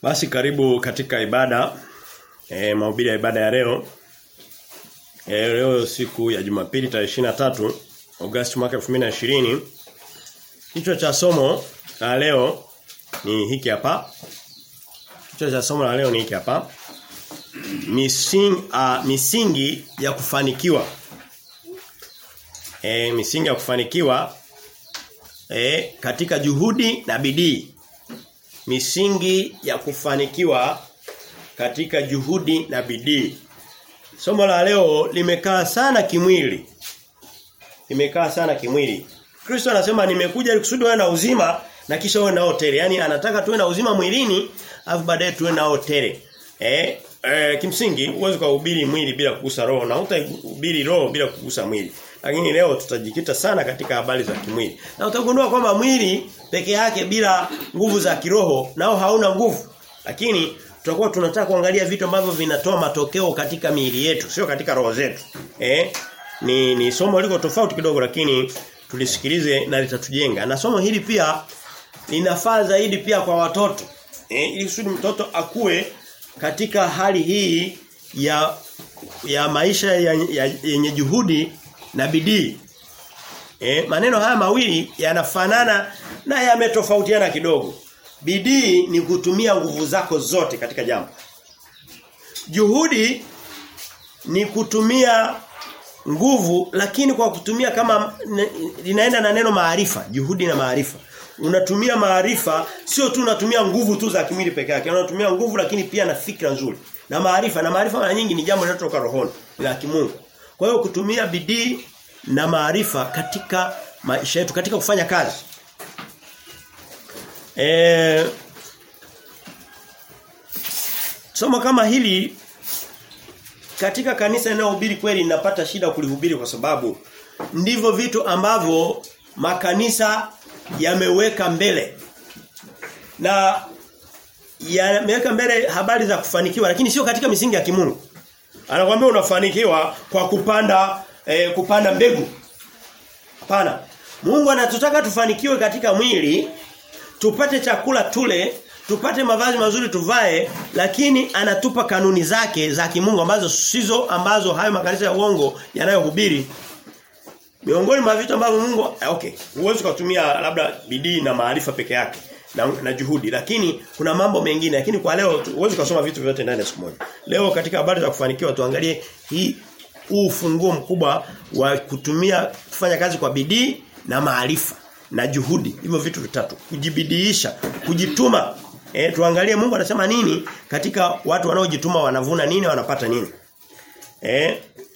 Basi karibu katika ibada e, mahubiri ya ibada ya leo. E, leo siku ya Jumapili tarehe 23 Agosti mwaka 2020. Kichwa cha somo la leo ni hiki hapa. Kichwa cha somo la leo ni hiki hapa. Mising, uh, misingi ya kufanikiwa. E, misingi ya kufanikiwa e, katika juhudi na bidii. Misingi ya kufanikiwa katika juhudi na bidii. Somo la leo limekaa sana kimwili. Limekaa sana kimwili. Kristo anasema nimekuja ili kusudi wewe na uzima na kisha wewe nao tele. Yaani anataka tuwe na uzima mwilini afu baadaye tuwe nao tele. Eh, eh kimsingi huwezi kuhubiri mwili bila kugusa roho na utahubiri roho bila kugusa mwili. Lakini leo tutajikita sana katika habari za kimwili. Na utagundua kwamba mwili peke yake bila nguvu za kiroho nao hauna nguvu. Lakini tutakuwa tunataka kuangalia vitu ambavyo vinatoa matokeo katika miili yetu, sio katika roho zetu. Eh? Ni ni somo liko tofauti kidogo lakini tulisikilize na litatujenga. Na somo hili pia linafaa zaidi pia kwa watoto. Eh, ili kusudi mtoto akue katika hali hii ya ya maisha yenye ya, ya juhudi na bidii. Eh, maneno haya mawili yanafanana na yametofautiana kidogo. Bidii ni kutumia nguvu zako zote katika jambo. Juhudi ni kutumia nguvu lakini kwa kutumia kama linaenda na neno maarifa, juhudi na maarifa. Unatumia maarifa sio tu unatumia nguvu tu za kimwili peke yake, unatumia nguvu lakini pia na fikra nzuri. Na maarifa na maarifa mara nyingi ni jambo linalotoka rohoni, la kimungu. Kwa hiyo kutumia bidii na maarifa katika maisha yetu katika kufanya kazi. E, somo kama hili katika kanisa linalohubiri kweli ninapata shida kulihubiri kwa sababu ndivyo vitu ambavyo makanisa yameweka mbele. Na yameweka mbele habari za kufanikiwa lakini sio katika misingi ya kimungu. Anakuambia unafanikiwa kwa kupanda eh, kupanda mbegu. Hapana. Mungu anatutaka tufanikiwe katika mwili, tupate chakula tule, tupate mavazi mazuri tuvae, lakini anatupa kanuni zake za kimungu ambazo sizo ambazo hayo makanisa ya uongo yanayohubiri. Miongoni mwa vitu ambavyo Mungu okay, huwezi kutumia labda bidii na maarifa peke yake na, na juhudi lakini kuna mambo mengine lakini kwa leo huwezi kusoma vitu vyote ndani ya siku moja. Leo katika habari za kufanikiwa tuangalie hii huu ufunguo mkubwa wa kutumia kufanya kazi kwa bidii na maarifa na juhudi. Hivyo vitu vitatu. Kujibidiisha, kujituma. E, tuangalie Mungu anasema nini katika watu wanaojituma wanavuna nini wanapata nini. Eh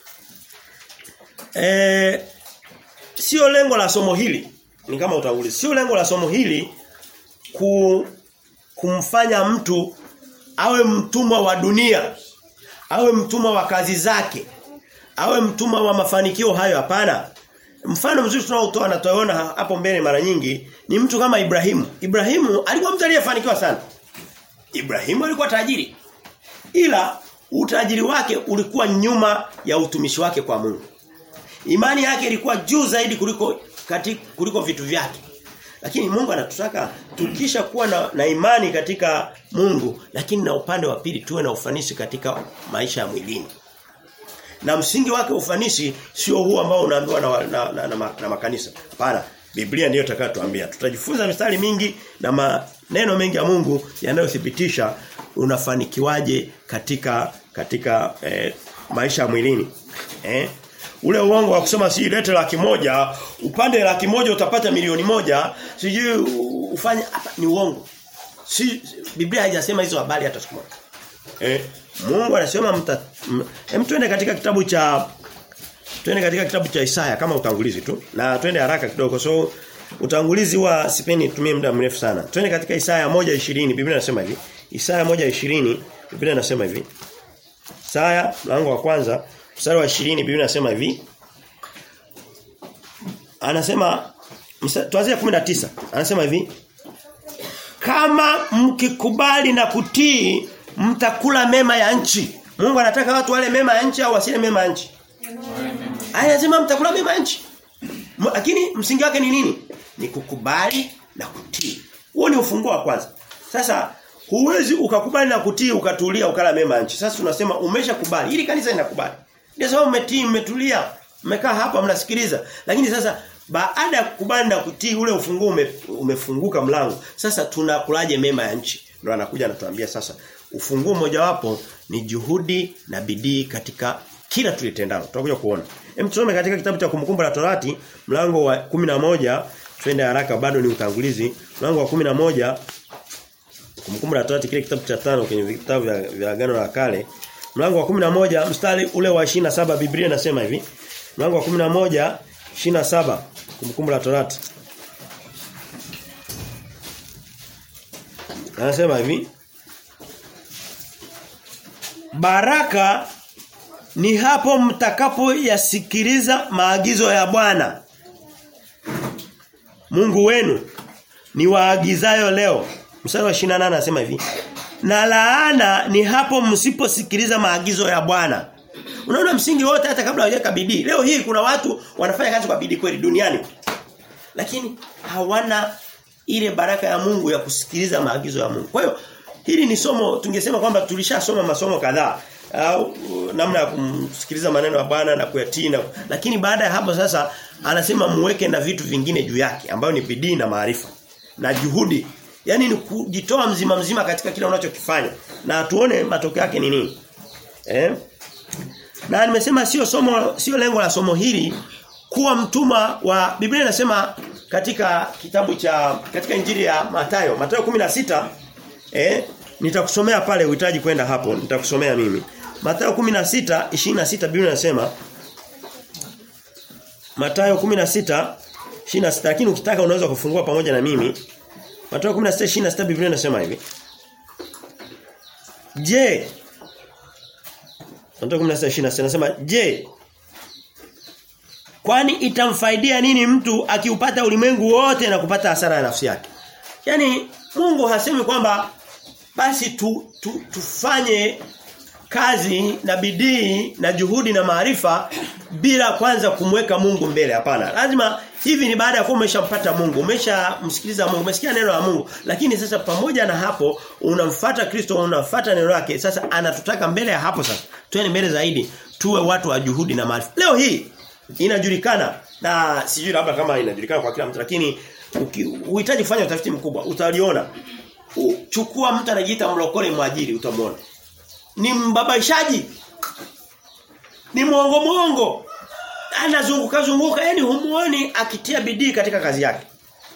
Eh sio lengo la somo hili. Ni kama utangulizi. Sio lengo la somo hili ku, kumfanya mtu awe mtumwa wa dunia. Awe mtumwa wa kazi zake awe mtumwa wa mafanikio hayo hapana. Mfano mzuri tunaotoa na tunaona hapo mbele mara nyingi ni mtu kama Ibrahimu. Ibrahimu alikuwa mtu aliyefanikiwa sana. Ibrahimu alikuwa tajiri. Ila utajiri wake ulikuwa nyuma ya utumishi wake kwa Mungu. Imani yake ilikuwa juu zaidi kuliko katika, kuliko vitu vyake. Lakini Mungu anatutaka tukisha kuwa na, na imani katika Mungu lakini na upande wa pili tuwe na ufanisi katika maisha ya mwilini. Na msingi wake ufanisi sio huu ambao unaambiwa na, na, na, na, na makanisa. Hapana. Biblia ndiyo itakayotuambia. Tutajifunza mistari mingi na maneno mengi ya Mungu yanayothibitisha unafanikiwaje katika katika eh, maisha ya mwilini. Eh? Ule uongo wa kusema si lete laki moja, upande laki moja utapata milioni moja, sijui ufanye hapa ni uongo. Si Biblia haijasema hizo habari hata siku moja. Eh, Mungu anasema mta hem twende katika kitabu cha twende katika kitabu cha Isaya kama utangulizi tu na twende haraka kidogo so utangulizi wa sipendi tumie muda mrefu sana. Twende katika Isaya 1:20 Biblia inasema hivi. Isaya 1:20 Biblia inasema hivi. Isaya mlango wa kwanza mstari wa 20 Biblia inasema hivi. Anasema tuanzie 19. Anasema hivi. Kama mkikubali na kutii mtakula mema ya nchi. Mungu anataka watu wale mema ya nchi au wasile mema ya nchi. Anasema mtakula mema ya nchi. Lakini msingi wake ni nini? Ni kukubali na kutii. Huo ni ufunguo wa kwanza. Sasa huwezi ukakubali na kutii ukatulia ukala mema nchi. Sasa tunasema umeshakubali. Ili kanisa linakubali. Ndio sababu umetii, umetulia, mmekaa hapa mnasikiliza. Lakini sasa baada ya kukubali na kutii ule ufunguo ume, umefunguka mlango. Sasa tunakulaje mema ya nchi? Ndio anakuja anatuambia sasa ufunguo mojawapo ni juhudi na bidii katika kila tulitendalo. Tutakuja kuona. Hem tusome katika kitabu cha kumbukumbu la Torati mlango wa 11 twende haraka bado ni utangulizi. Mlango wa 11 kumbukumbu la Torati kile kitabu cha tano kwenye vitabu vya, vya agano la kale mlango wa 11 mstari ule wa 27 Biblia inasema hivi. Mlango wa 11 27 kumbukumbu la Torati. Anasema hivi Baraka ni hapo mtakapo yasikiliza maagizo ya Bwana Mungu wenu ni waagizayo leo. Mstari wa 28 anasema hivi. Na laana ni hapo msiposikiliza maagizo ya Bwana. Unaona msingi wote hata kabla hawajaweka bidii. Leo hii kuna watu wanafanya kazi kwa bidii kweli duniani. Lakini hawana ile baraka ya Mungu ya kusikiliza maagizo ya Mungu. Kwa hiyo hili ni somo tungesema kwamba tulishasoma masomo kadhaa au namna ya kumsikiliza maneno ya Bwana na kuyatii na lakini baada ya hapo sasa anasema muweke na vitu vingine juu yake ambayo ni bidii na maarifa na juhudi yani ni kujitoa mzima mzima katika kile unachokifanya na tuone matokeo yake ni nini eh na nimesema sio somo sio lengo la somo hili kuwa mtuma wa Biblia inasema katika kitabu cha katika injili ya Mathayo Mathayo 16 eh nitakusomea pale uhitaji kwenda hapo nitakusomea mimi Mathayo 16 26 Biblia inasema Mathayo 16 26 lakini ukitaka unaweza kufungua pamoja na mimi Mathayo 16 26 Biblia inasema hivi Je Mathayo 16 26 inasema je Kwani itamfaidia nini mtu akiupata ulimwengu wote na kupata hasara ya nafsi yake? Yaani Mungu hasemi kwamba basi tu, tu, tufanye kazi na bidii na juhudi na maarifa bila kwanza kumweka Mungu mbele hapana lazima hivi ni baada ya kuwa umeshampata Mungu umeshamsikiliza Mungu umesikia neno la Mungu lakini sasa pamoja na hapo unamfuata Kristo unafuata neno lake sasa anatutaka mbele ya hapo sasa tuende mbele zaidi tuwe watu wa juhudi na maarifa leo hii inajulikana na sijui labda kama inajulikana kwa kila mtu lakini uhitaji kufanya utafiti mkubwa utaliona chukua mtu anajiita mlokole mwajiri utamwona ni mbabaishaji ni mwongo mwongo anazunguka zunguka yani humuoni akitia bidii katika kazi yake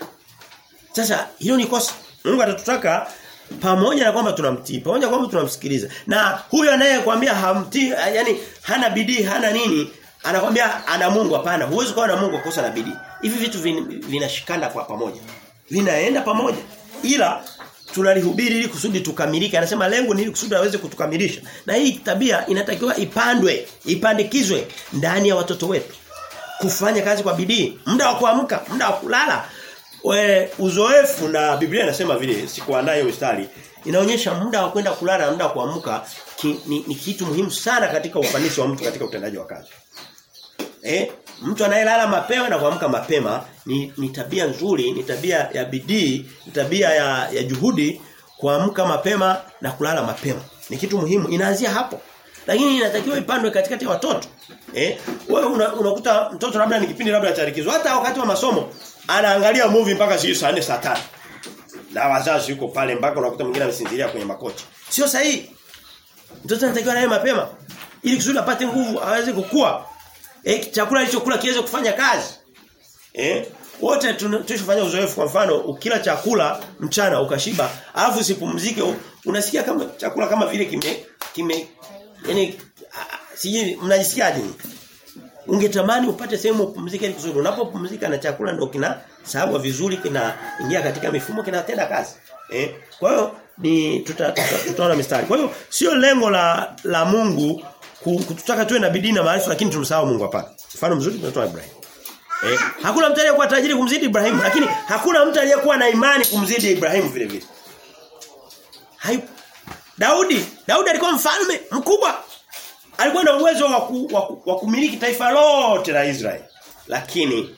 sasa hilo ni kosa Mungu atatutaka pamoja na kwamba tunamtii pamoja na kwamba tunamsikiliza na huyo anayekwambia hamtii yani hana bidii hana nini anakwambia ana Mungu hapana huwezi kuwa na Mungu kosa na bidii hivi vitu vinashikana vin, kwa pamoja vinaenda pamoja ila tunalihubiri ili kusudi tukamilike anasema lengo ni ili kusudi aweze kutukamilisha na hii tabia inatakiwa ipandwe ipandikizwe ndani ya watoto wetu kufanya kazi kwa bidii muda wa kuamka muda wa kulala we uzoefu na Biblia inasema vile sikuandaa hiyo mstari inaonyesha muda wa kwenda kulala na muda wa kuamka ki, ni, ni kitu muhimu sana katika ufanisi wa mtu katika utendaji wa kazi eh mtu anayelala mapema na kuamka mapema ni, ni tabia nzuri, ni tabia ya bidii, ni tabia ya, ya juhudi kuamka mapema na kulala mapema. Ni kitu muhimu, inaanzia hapo. Lakini inatakiwa ipandwe katikati ya watoto. Eh? Wewe unakuta una mtoto labda ni kipindi labda cha likizo, hata wakati wa masomo anaangalia movie mpaka sio saa 4 saa 5. Na wazazi yuko pale mpaka unakuta mwingine amesinzilia kwenye makochi. Sio sahihi. Mtoto anatakiwa lale mapema ili kusudi apate nguvu aweze kukua. Eh chakula alichokula kiweze kufanya kazi. Eh wote tunachofanya uzoefu kwa mfano ukila chakula mchana ukashiba alafu usipumzike unasikia kama chakula kama vile kime kime yani sijui mnajisikiaje ungetamani upate sehemu upumzike ili kusudi unapopumzika na chakula ndio kina sawa vizuri kinaingia katika mifumo kinatenda kazi eh kwa hiyo ni tutaona tuta, tuta mistari kwa hiyo sio lengo la la Mungu kututaka tuwe na bidii na maarifa lakini tumsahau Mungu hapana mfano mzuri tunatoa Ibrahim Eh, hakuna mtu aliyekuwa tajiri kumzidi Ibrahim lakini hakuna mtu aliyekuwa na imani kumzidi Ibrahim vile vile. Hayupo. Daudi, Daudi alikuwa mfalme mkubwa. Alikuwa na uwezo wa, ku, wa, wa kumiliki taifa lote la Israeli. Lakini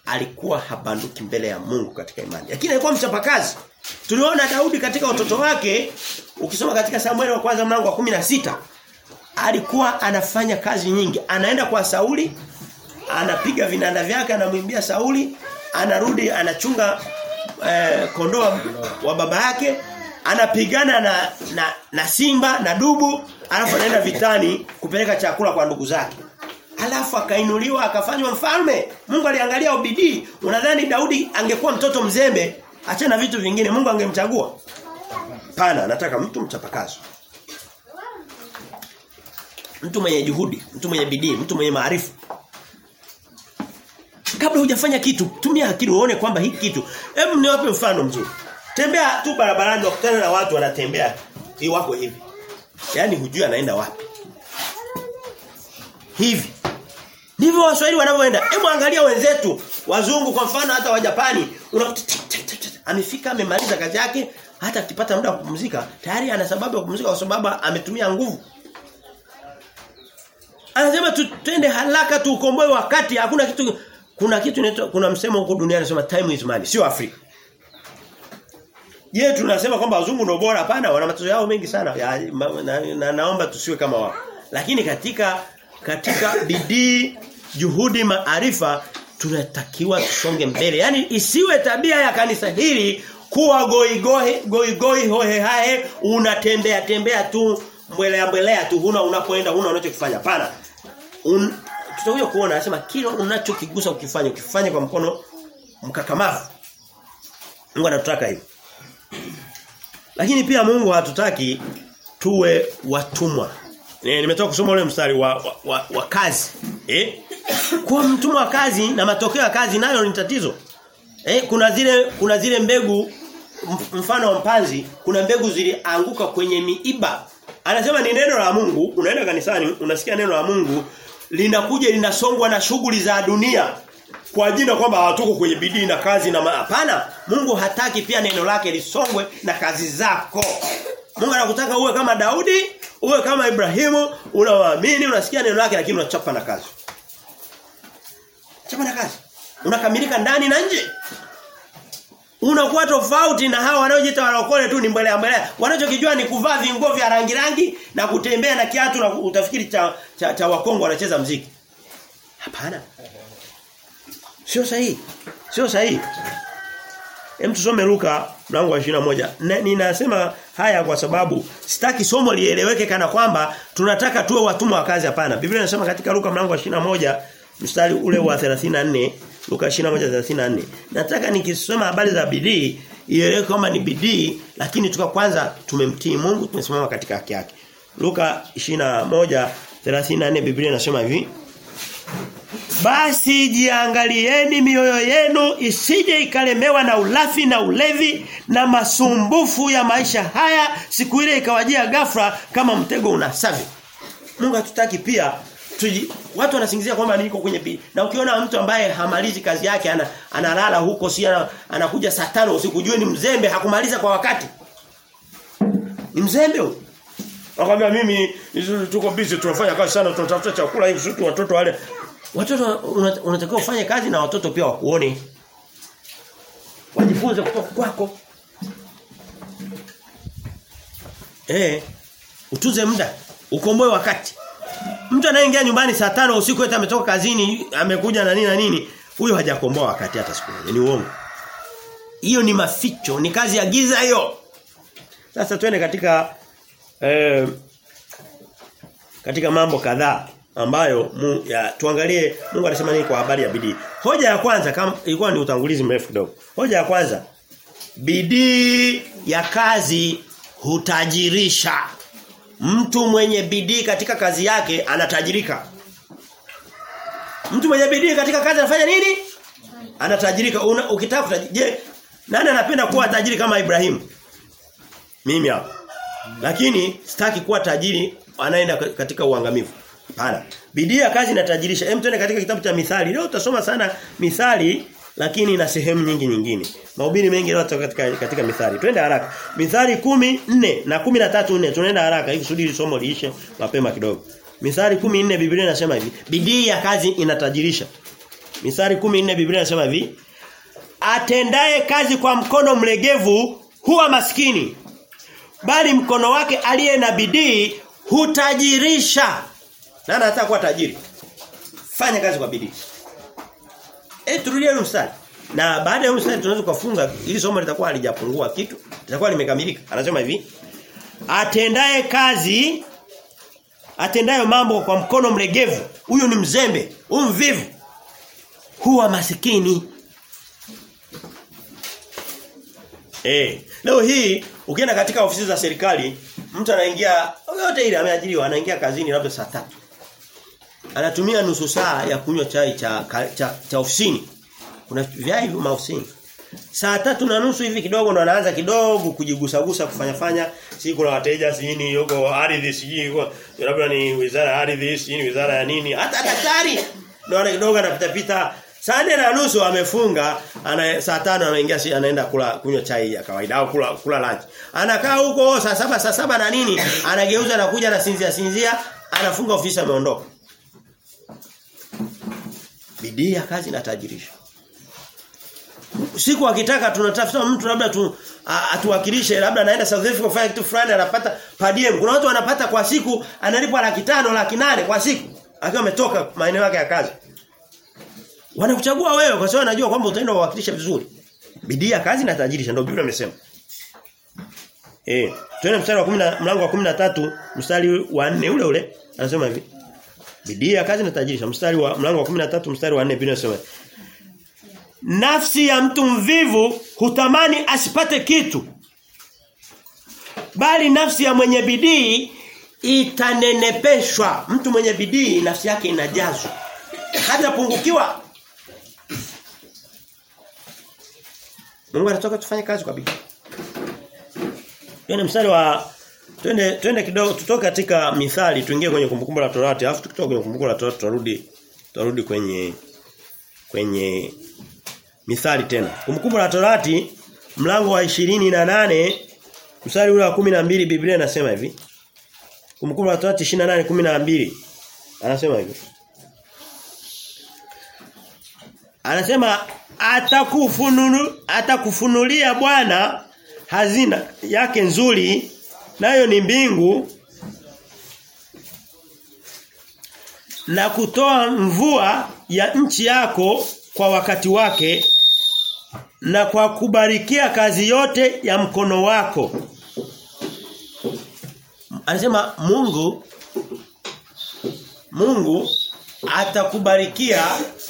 alikuwa habanduki mbele ya Mungu katika imani. Lakini alikuwa mchapakazi. Tuliona Daudi katika utoto wake ukisoma katika Samueli wa kwanza mlango wa 16 alikuwa anafanya kazi nyingi. Anaenda kwa Sauli, anapiga vinanda vyake, anamwimbia Sauli, anarudi anachunga eh, kondoo wa baba yake, anapigana na, na na simba na dubu, alafu anaenda vitani kupeleka chakula kwa ndugu zake. Alafu akainuliwa akafanywa mfalme. Mungu aliangalia ubidii. Unadhani Daudi angekuwa mtoto mzembe, achana vitu vingine, Mungu angemchagua? Pana, nataka mtu mchapakazi. Mtu mwenye juhudi, mtu mwenye bidii, mtu mwenye maarifa. Kabla hujafanya kitu, tumia akili uone kwamba hiki kitu. Hebu niwape mfano mzuri. Tembea tu barabarani wakutana na watu wanatembea. Hii wako hivi. Yaani hujui anaenda wapi. Hivi. Ndivyo Waswahili wanavyoenda. Hebu angalia wenzetu, wazungu kwa mfano hata wa Japani, unakuta amefika amemaliza kazi yake, hata akipata muda wa kupumzika, tayari ana sababu ya kupumzika kwa sababu ametumia nguvu. Anasema tutende haraka tuukomboe wakati, hakuna kitu kuna kitu inaitwa kuna msemo huko duniani unasema time is money, sio Afrika. Je, tunasema kwamba wazungu ndio bora hapana, wana matatizo yao mengi sana. Ya, ma, na, na, naomba tusiwe kama wao. Lakini katika katika bidii, juhudi, maarifa tunatakiwa tusonge mbele. Yaani isiwe tabia ya kanisa hili kuwa goigoi goigoi hohe hae unatembea tembea tu mbelea mbelea tu huna unapoenda huna unachokifanya. Pana. Un, tutakuja kuona anasema kile unachokigusa ukifanya ukifanya kwa mkono mkakamavu. Mungu anatutaka hivyo. Lakini pia Mungu hatutaki tuwe watumwa. E, nimetoka kusoma ule mstari wa, wa, wa, wa kazi. Eh? Kuwa mtumwa wa kazi na matokeo ya kazi nayo ni tatizo. Eh, kuna zile kuna zile mbegu mfano wa mpanzi, kuna mbegu zilianguka kwenye miiba. Anasema ni neno la Mungu, unaenda kanisani, unasikia neno la Mungu linakuja linasongwa na shughuli za dunia kwa jina kwamba hawatuko kwenye bidii na kazi na hapana Mungu hataki pia neno lake lisongwe na kazi zako Mungu anakutaka uwe kama Daudi uwe kama Ibrahimu unawaamini unasikia neno lake lakini unachapa na kazi chapa na kazi unakamilika ndani na nje unakuwa tofauti na hawa wanaojiita walokole tu ni mbele mbele wanachokijua ni kuvaa vinguo vya rangi rangi na kutembea na kiatu na utafikiri cha cha, cha wakongo wanacheza mziki hapana sio sahihi sio sahihi Hem tusome Luka mlango wa 21. Ninasema haya kwa sababu sitaki somo lieleweke kana kwamba tunataka tuwe watumwa wa kazi hapana. Biblia inasema katika Luka mlango wa 21 mstari ule wa 34 Luka 21:34. Nataka nikisoma habari za bidii ieleweke kwamba ni bidii lakini tuka kwanza tumemtii Mungu tumesimama katika haki yake. Luka 21:34 Biblia inasema hivi basi jiangalieni mioyo yenu isije ikalemewa na ulafi na ulevi na masumbufu ya maisha haya siku ile ikawajia ghafla kama mtego unasavi. Mungu hatutaki pia tuji, watu wanasingizia kwamba niko kwenye bidii. Na ukiona mtu ambaye hamalizi kazi yake ana, analala huko si ana, anakuja saa tano usiku jue ni mzembe hakumaliza kwa wakati. Ni mzembe huyo. Akamwambia mimi tuko busy tunafanya kazi sana tunatafuta chakula hivi sisi watoto wale Watoto unatakiwa ufanye kazi na watoto pia wakuone. Wajifunze kutoka kwako. Eh, utuze muda, ukomboe wakati. Mtu anayeingia nyumbani saa tano usiku eti ametoka kazini, amekuja na nini na nini, huyo hajakomboa wakati hata siku moja. Ni uongo. Hiyo ni maficho, ni kazi ya giza hiyo. Sasa twende katika eh, katika mambo kadhaa ambayo mu, ya, tuangalie Mungu anasema nini kwa habari ya bidii. Hoja ya kwanza kama ilikuwa ni utangulizi mrefu kidogo. Hoja ya kwanza bidii ya kazi hutajirisha. Mtu mwenye bidii katika kazi yake anatajirika. Mtu mwenye bidii katika kazi anafanya nini? Anatajirika. Una, ukitaka je, nani anapenda kuwa tajiri kama Ibrahim? Mimi hapa. Lakini sitaki kuwa tajiri anaenda katika uangamivu. Hapana. Bidii ya kazi inatajirisha. Hem tuende katika kitabu cha Mithali. Leo tutasoma sana Mithali lakini na sehemu nyingi nyingine. Mahubiri mengi leo katika katika Mithali. Twende haraka. Mithali 14 na 13 4 tunaenda haraka ili kusudi somo liishe mapema kidogo. Mithali 14 Biblia inasema hivi, bidii ya kazi inatajirisha. Mithali 14 Biblia inasema hivi. Atendaye kazi kwa mkono mlegevu huwa maskini. Bali mkono wake aliye na bidii hutajirisha. Nani anataka kuwa tajiri? Fanya kazi kwa bidii. Eh turudie mstari. Na baada ya mstari tunaweza kufunga ili somo litakuwa halijapungua kitu. Litakuwa limekamilika. Anasema hivi. Atendaye kazi atendayo mambo kwa mkono mlegevu, huyu ni mzembe, huyu mvivu. Huwa masikini. Eh, leo hii ukienda katika ofisi za serikali, mtu anaingia yote ile ameajiriwa, anaingia kazini labda saa tatu Anatumia nusu saa ya kunywa chai cha cha, cha ofisini. Kuna vyai maofisini. Saa tatu na nusu hivi kidogo ndo anaanza kidogo kujigusagusa kufanya fanya. Si kuna wateja si nini yuko ardhi si yuko labda ni wizara ya ardhi si ni wizara ya nini. Hata daktari ndo ana kidogo anapita pita Saa nne na nusu amefunga, ana saa tano anaingia si anaenda kula kunywa chai ya kawaida au kula kula lunch. Anakaa huko saa saba saa saba na nini, anageuza na kuja na sinzia sinzia, anafunga ofisi ameondoka. Bidii ya kazi inatajirisha. Siku akitaka tunatafuta mtu labda tu atuwakilishe labda anaenda South Africa kufanya kitu fulani anapata per diem. Kuna watu wanapata kwa siku analipwa laki tano laki nane kwa siku akiwa ametoka maeneo yake ya kazi. Wanakuchagua wewe kwa sababu wanajua kwamba utaenda kuwakilisha vizuri. Bidii ya kazi inatajirisha ndio Biblia imesema. Eh, tuende mstari wa 10 mlango wa 13 mstari wa 4 ule ule anasema hivi. Bidii ya kazi inatajirisha. Mstari wa mlango wa 13 mstari wa 4 Biblia inasema Nafsi ya mtu mvivu hutamani asipate kitu. Bali nafsi ya mwenye bidii itanenepeshwa. Mtu mwenye bidii nafsi yake inajazwa. Hatapungukiwa. Mungu anataka tufanye kazi kwa bidii. Yaani mstari wa twende twende kidogo tutoke katika mithali tuingie kwenye kumbukumbu la Torati alafu tukitoka kwenye kumbukumbu la Torati turudi turudi kwenye kwenye mithali tena. Kumbukumbu la Torati mlango wa ishirini na nane mstari ule wa 12 Biblia inasema hivi. Kumbukumbu la Torati 28 12 anasema hivi. Anasema atakufununu atakufunulia Bwana hazina yake nzuri nayo ni mbingu na kutoa mvua ya nchi yako kwa wakati wake na kwa kubarikia kazi yote ya mkono wako. Anasema Mungu Mungu atakubarikia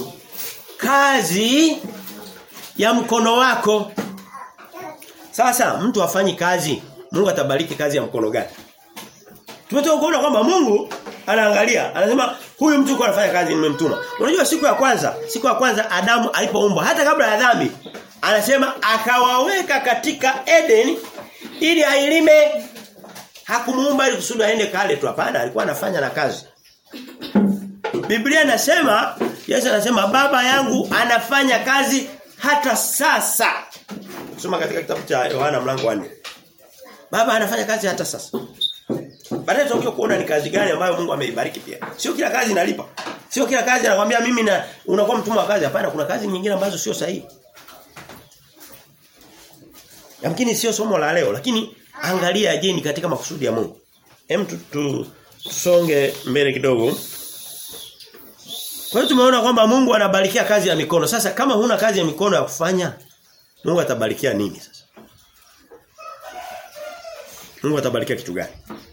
kazi ya mkono wako. Sasa mtu afanyi kazi, Mungu atabariki kazi ya mkono gani? Tumetoka kuona kwamba Mungu anaangalia, anasema huyu mtu kwa anafanya kazi nimemtuma. Unajua siku ya kwanza, siku ya kwanza Adamu alipoumbwa hata kabla ya dhambi, anasema akawaweka katika Eden ili ailime. Hakumuumba ili kusudi aende kale tu hapana, alikuwa anafanya na kazi. Biblia inasema Yesu anasema baba yangu anafanya kazi hata sasa. Soma katika kitabu cha Yohana mlango wa 4. Baba anafanya kazi hata sasa. Baadaye tutakuja kuona ni kazi gani ambayo Mungu ameibariki pia. Sio kila kazi inalipa. Sio kila kazi anakuambia mimi na unakuwa mtumwa wa kazi hapana kuna kazi nyingine ambazo sio sahihi. Yamkini sio somo la leo lakini angalia je ni katika makusudi ya Mungu. Hem tusonge mbele kidogo. Kwa hiyo tumeona kwamba Mungu anabarikia kazi ya mikono. Sasa kama huna kazi ya mikono ya kufanya, Mungu atabarikia nini sasa? Mungu atabarikia kitu gani?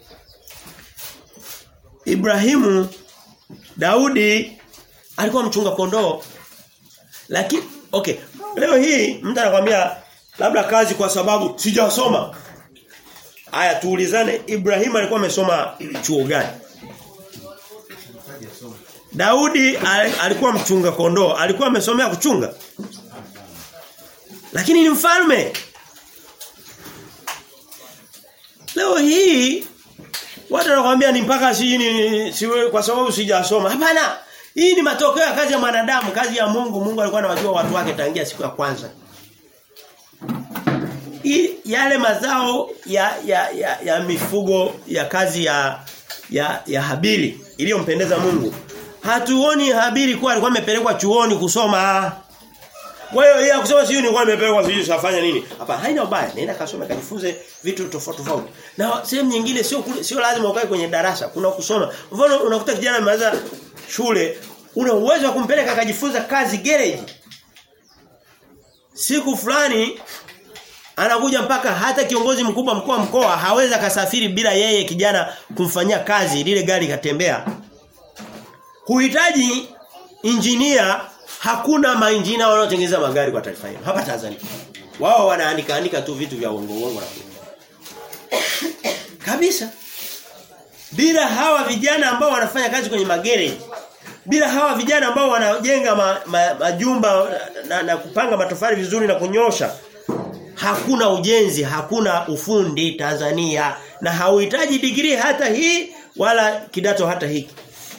Ibrahimu Daudi alikuwa mchunga kondoo. Lakini okay, leo hii mtu anakuambia labda kazi kwa sababu sijasoma. Aya tuulizane Ibrahimu alikuwa amesoma chuo gani? Daudi alikuwa mchunga kondoo, alikuwa amesomea kuchunga. Lakini ni mfalme. Leo hii watu wanakuambia ni mpaka si ni siwe kwa sababu sijasoma. Hapana. Hii ni matokeo ya kazi ya mwanadamu, kazi ya Mungu. Mungu alikuwa anawajua watu wake tangia siku ya kwanza. Hii yale mazao ya ya ya, ya mifugo ya kazi ya ya, ya Habili iliyompendeza Mungu Hatuoni Habili kuwa alikuwa amepelekwa chuoni kusoma. Kwa hiyo yeye kusema sio nilikuwa nimepelekwa sijui safanya nini. Hapa haina ubaya. Nenda kasome kajifunze vitu tofauti tofauti. Na sehemu nyingine sio kule- sio lazima ukae kwenye darasa. Kuna kusoma. Mfano unakuta kijana amemaliza shule, una uwezo wa kumpeleka akajifunza kazi garage. Siku fulani anakuja mpaka hata kiongozi mkubwa mkuu wa mkoa hawezi akasafiri bila yeye kijana kumfanyia kazi lile gari katembea. Huhitaji injinia hakuna mainjinia wanaotengeneza magari kwa taifa hilo hapa Tanzania. Wao wanaandika andika tu vitu vya uongo uongo na kabisa. Bila hawa vijana ambao wanafanya kazi kwenye magereji bila hawa vijana ambao wanajenga ma, ma, majumba na, na kupanga matofali vizuri na kunyosha hakuna ujenzi, hakuna ufundi Tanzania na hauhitaji digrii hata hii wala kidato hata hiki.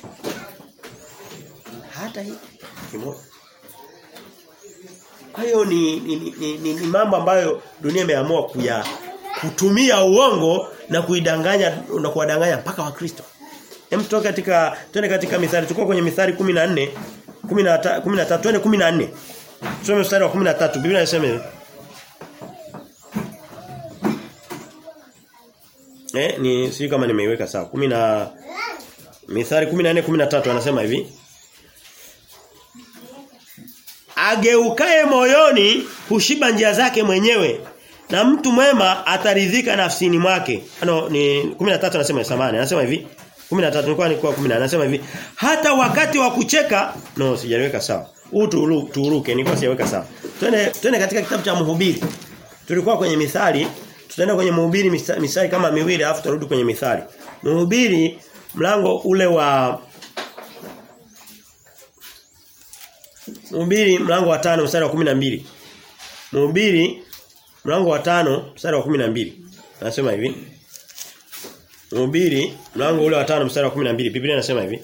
Hata hiki kimoja. Kwa hiyo ni ni, ni, ni, ni, ni mambo ambayo dunia imeamua kuya kutumia uongo na kuidanganya na kuwadanganya mpaka wakristo. Hem tutoke katika twende katika mithali tuko kwenye mithali 14 13 13 twende 14. Tusome mstari wa 13 Biblia inasema hivi. Eh ni sio kama nimeiweka sawa. 10 na Mithali 14 13 anasema hivi. Ageukae moyoni hushiba njia zake mwenyewe na mtu mwema ataridhika nafsini mwake. Ano ni 13 anasema samani anasema hivi. 13 nilikuwa nilikuwa 10 anasema hivi. Hata wakati wa kucheka no sijaliweka sawa. Huu turuke turuke nilikuwa sijaweka sawa. Twende twende katika kitabu cha Mhubiri. Tulikuwa kwenye mithali tutaenda kwenye Mhubiri misa- mithali kama miwili alafu turudi kwenye mithali. Mhubiri mlango ule wa Mhubiri mlango wa tano mstari wa 12. Mhubiri mlango wa tano mstari wa 12. Anasema hivi. Mhubiri mlango ule wa tano mstari wa 12. Biblia inasema hivi.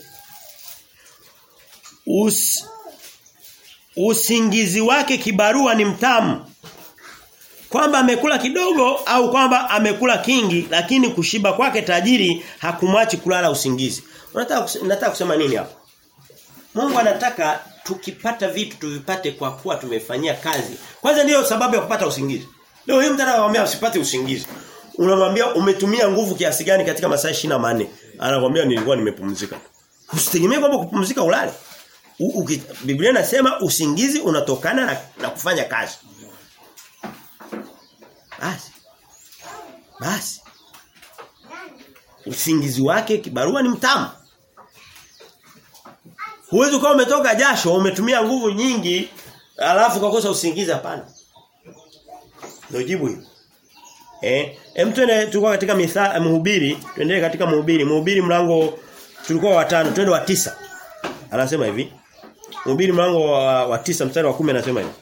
Us, usingizi wake kibarua ni mtamu. Kwamba amekula kidogo au kwamba amekula kingi lakini kushiba kwake tajiri hakumwachi kulala usingizi. Unataka kus- nataka kusema nini hapa? Mungu anataka tukipata vitu tuvipate kwa kuwa tumefanyia kazi. Kwanza ndiyo sababu ya kupata usingizi. Leo hii mtu anakuambia usipate usingizi. Unamwambia umetumia nguvu kiasi gani katika masaa 24? Anakuambia nilikuwa nimepumzika. Usitegemee kwamba kupumzika ulale. U, uki, Biblia inasema usingizi unatokana na, na kufanya kazi. Basi. Basi. Usingizi wake kibarua ni mtamu. Huwezi kuwa umetoka jasho, umetumia nguvu nyingi, alafu ukakosa usingizi hapana. Ndio jibu hilo. Eh, hem twende tulikuwa katika mitha mhubiri, tuendelee katika mhubiri. Mhubiri mlango tulikuwa wa tano, twende wa tisa. Anasema hivi. Mhubiri mlango wa, wa tisa mstari wa kumi anasema hivi.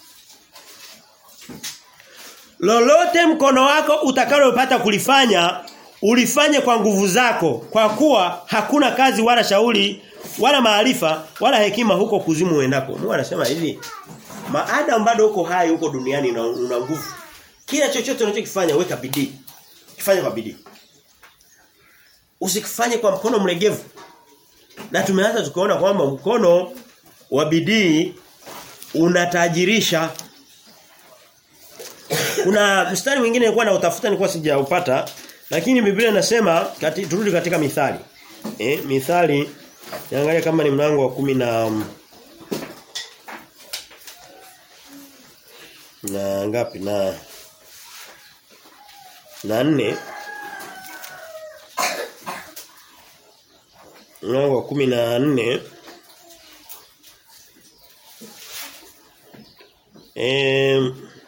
Lolote mkono wako utakalopata kulifanya ulifanye kwa nguvu zako kwa kuwa hakuna kazi wala shauri wala maarifa wala hekima huko kuzimu uendako. Mungu anasema hivi. Maadamu bado uko hai huko duniani na una nguvu. Kila chochote unachokifanya weka bidii. Kifanye kwa bidii. Usikifanye kwa mkono mlegevu. Na tumeanza tukaona kwamba mkono wa bidii unatajirisha kuna mstari mwingine nilikuwa nautafuta nilikuwa sijaupata lakini Biblia inasema kati, turudi katika mithali. Eh mithali niangalia kama ni mlango wa kumi na na ngapi na na nne mlango wa kumi na nne eh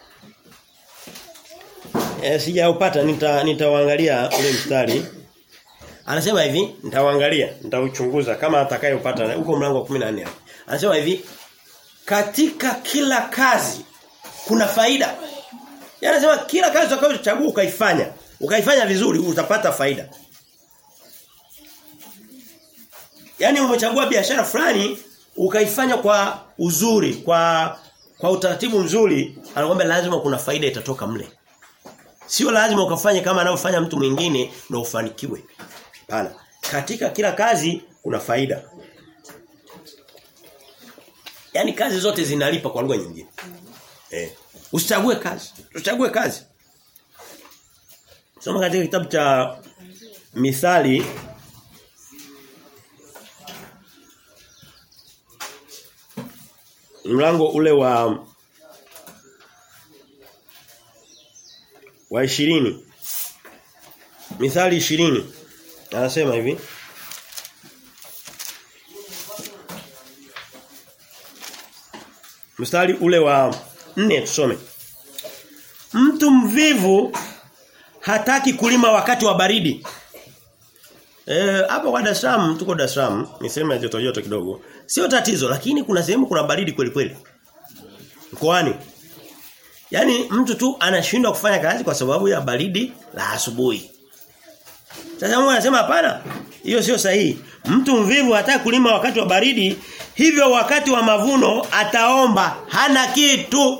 E, sijaupata nita nitawaangalia ule mstari. Anasema hivi, nitawaangalia, nitauchunguza kama atakayopata huko mlango wa 14 hapo. Anasema hivi, katika kila kazi kuna faida. Yaani anasema kila kazi utakayochagua ukaifanya, ukaifanya vizuri utapata faida. Yaani umechagua biashara fulani ukaifanya kwa uzuri, kwa kwa utaratibu mzuri, anakuambia lazima kuna faida itatoka mle. Sio lazima ukafanye kama anavyofanya mtu mwingine na ufanikiwe. Hapana. Katika kila kazi kuna faida. Yaani kazi zote zinalipa kwa lugha nyingine. Eh. Usichague kazi. Usichague kazi. Soma katika kitabu cha Mithali mlango ule wa wa 20 Mithali 20 anasema hivi Mstari ule wa 4 tusome Mtu mvivu hataki kulima wakati wa baridi. Eh hapo kwa Dar es Salaam tuko Dar es Salaam, ni sehemu ya joto joto kidogo. Sio tatizo lakini kuna sehemu kuna baridi kweli kweli. Mkoani. Yaani mtu tu anashindwa kufanya kazi kwa sababu ya baridi la asubuhi. Sasa Mungu anasema hapana. Hiyo sio sahihi. Mtu mvivu hataki kulima wakati wa baridi, hivyo wakati wa mavuno ataomba hana kitu.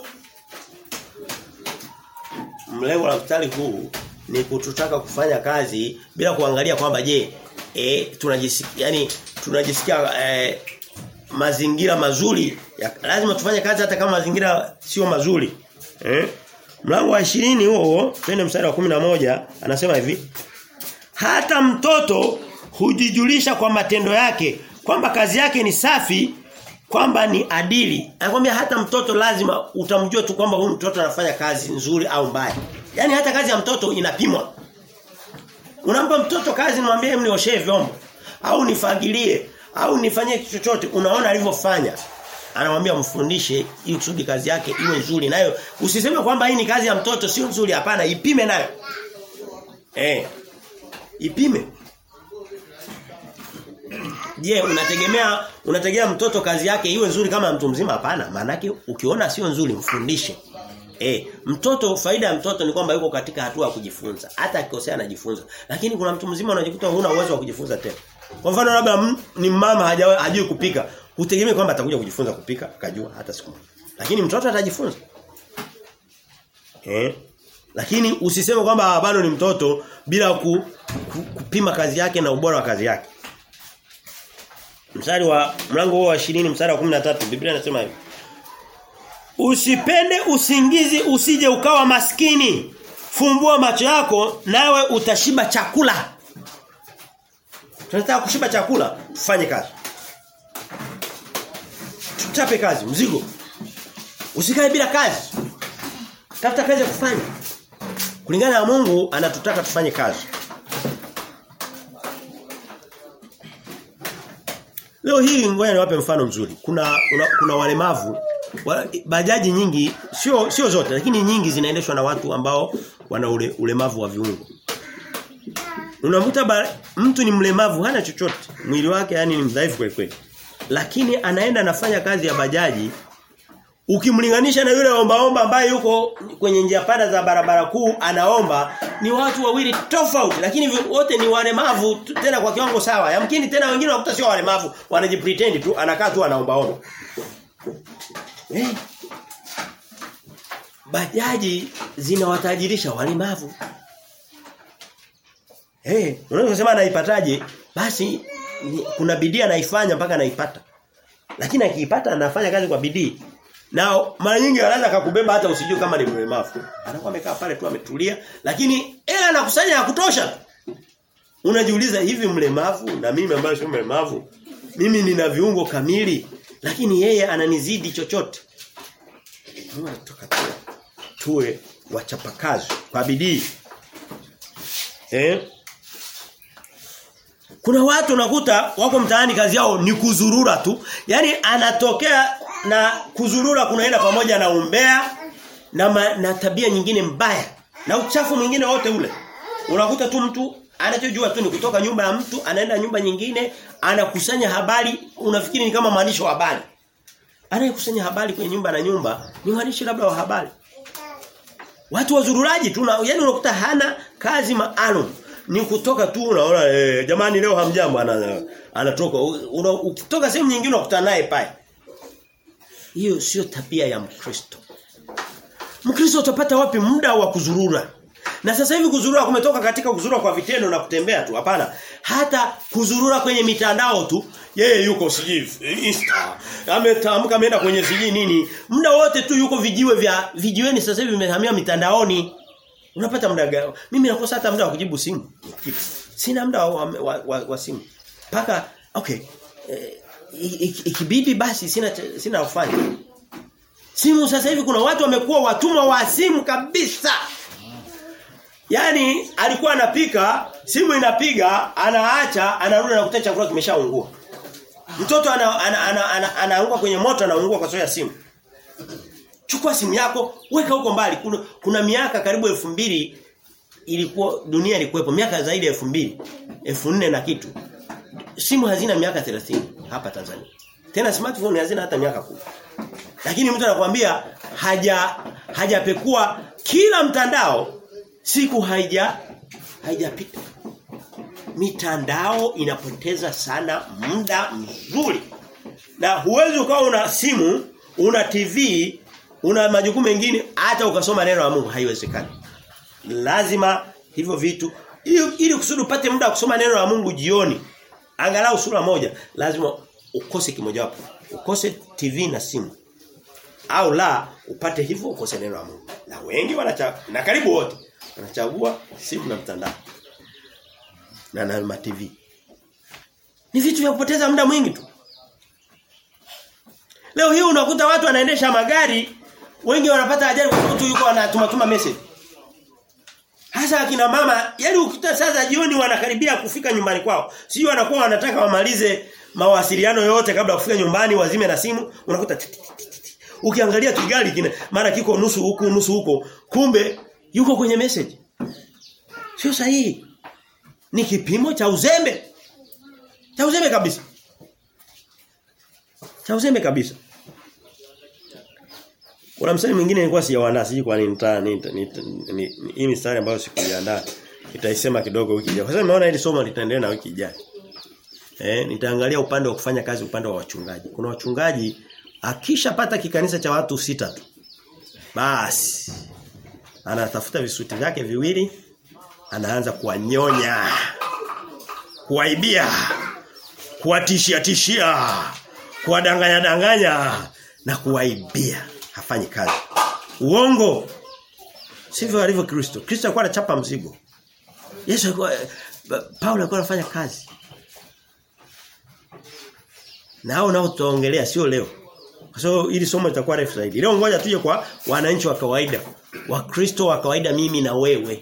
Mlengo la mstari huu ni kututaka kufanya kazi bila kuangalia kwamba je, e, tunajisikia yani tunajisikia e, mazingira mazuri ya, lazima tufanye kazi hata kama mazingira sio mazuri eh mlango wa 20 huo twende mstari wa 11 anasema hivi hata mtoto hujijulisha kwa matendo yake kwamba kazi yake ni safi kwamba ni adili anakuambia hata mtoto lazima utamjua tu kwamba huyu mtoto anafanya kazi nzuri au mbaya yani hata kazi ya mtoto inapimwa unampa mtoto kazi nimwambie mnioshe vyombo au nifagilie au nifanyie kitu chochote unaona alivyofanya anamwambia mfundishe ili kusudi kazi yake iwe nzuri nayo usiseme kwamba hii ni kazi ya mtoto sio nzuri hapana ipime nayo eh ipime Je, unategemea unategemea mtoto kazi yake iwe nzuri kama mtu mzima hapana? Maana ukiona sio nzuri mfundishe. Eh, mtoto faida ya mtoto ni kwamba yuko katika hatua ya kujifunza. Hata akikosea anajifunza. Lakini kuna mtu mzima unajikuta huna uwezo wa kujifunza tena. Kwa mfano labda ni mama hajui kupika, hutegemei kwamba atakuja kujifunza kupika, akajua hata siku moja. Lakini mtoto atajifunza. Eh? Lakini usiseme kwamba bado ni mtoto bila ku, ku, kupima kazi yake na ubora wa kazi yake. Mstari wa mlango wa 20 mstari wa 13 Biblia inasema hivi. Usipende usingizi usije ukawa maskini. Fumbua macho yako nawe utashiba chakula. Tunataka kushiba chakula, tufanye kazi. Tuchape kazi, mzigo. Usikae bila kazi. Tafuta kazi ya kufanya. Kulingana na Mungu anatutaka tufanye kazi. Leo hii ngoja niwape mfano mzuri. Kuna una, kuna walemavu wa, bajaji nyingi sio sio zote lakini nyingi zinaendeshwa na watu ambao wana ule, ulemavu wa viungo. Unamkuta mtu ni mlemavu hana chochote. Mwili wake yani ni mdhaifu kweli kweli. Lakini anaenda anafanya kazi ya bajaji ukimlinganisha na yule ombaomba ambaye yuko kwenye njia panda za barabara kuu anaomba ni watu wawili tofauti lakini wote ni walemavu tena kwa kiwango sawa yamkini tena wengine wakuta sio walemavu wanajipretend tu anakaa tu anaombaomba eh bajaji zinawatajirisha walemavu eh hey, unaweza kusema anaipataje basi ni, kuna bidii anaifanya mpaka anaipata lakini akiipata anafanya kazi kwa bidii na mara nyingi anaweza akakubeba hata usijue kama ni mlemavu. Anakuwa amekaa pale tu ametulia, lakini hela anakusanya ya kutosha. Unajiuliza hivi mlemavu na mimi ambaye sio mlemavu, mimi nina viungo kamili, lakini yeye ananizidi chochote. Tunataka tuwe wachapakazi kwa bidii. Eh? Kuna watu unakuta wako mtaani kazi yao ni kuzurura tu. Yaani anatokea na kuzurura kunaenda pamoja na umbea na ma, na tabia nyingine mbaya na uchafu mwingine wote ule. Unakuta tu mtu anachojua tu ni kutoka nyumba ya mtu anaenda nyumba nyingine anakusanya habari unafikiri ni kama mwandishi wa habari. Anayekusanya habari kwenye nyumba na nyumba ni mwandishi labda wa habari. Watu wazururaji tu yani unakuta hana kazi maalum ni kutoka tu unaona eh, jamani leo hamjambo ana, anatoka una, ukitoka sehemu nyingine unakutana naye pale hiyo sio tabia ya Mkristo Mkristo utapata wapi muda wa kuzurura na sasa hivi kuzurura kumetoka katika kuzurura kwa vitendo na kutembea tu hapana hata kuzurura kwenye mitandao tu Yeye yuko sijui Insta. Ametamka ameenda kwenye sijui nini. Muda wote tu yuko vijiwe vya vijiweni sasa hivi vimehamia mitandaoni. Unapata muda gani? Mimi nakosa hata muda wa kujibu simu. Sina muda wa, wa, wa, wa simu. Paka okay. Eh, ikibidi basi sina sina ufanye. Simu sasa hivi kuna watu wamekuwa watumwa wa simu kabisa. Yaani alikuwa anapika, simu inapiga, anaacha, anarudi na kuta chakula kimeshaungua. Mtoto anaanguka ana, ana, ana, ana, ana kwenye moto anaungua kwa sababu ya simu. Chukua simu yako, weka huko mbali. Kuna, kuna miaka karibu elfu mbili ilikuwa dunia ilikuwepo miaka zaidi ya elfu mbili elfu nne na kitu. Simu hazina miaka 30 hapa Tanzania. Tena smartphone hazina hata miaka kumi Lakini mtu anakuambia haja hajapekua kila mtandao siku haija haijapita. Mitandao inapoteza sana muda mzuri. Na huwezi ukawa una simu, una TV, una majukumu mengine hata ukasoma neno la Mungu haiwezekani. Lazima hivyo vitu ili, ili kusudi upate muda wa kusoma neno la Mungu jioni angalau sura moja lazima ukose kimoja wapo. Ukose TV na simu. Au la upate hivyo ukose neno la Mungu. Na wengi wanachagua na karibu wote wanachagua simu na mtandao. Na na TV. Ni vitu vya kupoteza muda mwingi tu. Leo hii unakuta watu wanaendesha magari wengi wanapata ajali kwa sababu tu yuko anatuma tuma message. Hasa akina mama, yani ukita sasa jioni wanakaribia kufika nyumbani kwao. Sio wanakuwa wanataka wamalize mawasiliano yote kabla ya kufika nyumbani wazime na simu, unakuta Ukiangalia kigali kina mara kiko nusu huku nusu huko, kumbe yuko kwenye message. Sio sahihi. Ni kipimo cha uzembe. Cha uzembe kabisa. Cha uzembe kabisa. Kuna msali mwingine nilikuwa sijaandaa siji kwa nini nita hii mistari ambayo sikuiandaa nitaisema kidogo wiki ijayo. Kwa sababu nimeona hili somo litaendelea na wiki ijayo. Eh nitaangalia upande wa kufanya kazi upande wa wachungaji. Kuna wachungaji akishapata kikanisa cha watu sita tu. Basi anatafuta visuti vyake viwili anaanza kuwanyonya kuwaibia kuwatishia tishia kuwadanganya danganya na kuwaibia hafanyi kazi. Uongo. Sivyo alivyo Kristo. Kristo alikuwa anachapa mzigo. Yesu alikuwa Paulo alikuwa anafanya kazi. Na hao nao tutaongelea sio leo. Kwa sababu ili somo litakuwa refu zaidi. Leo ngoja tuje kwa wananchi wa kawaida. Wakristo wa kawaida mimi na wewe.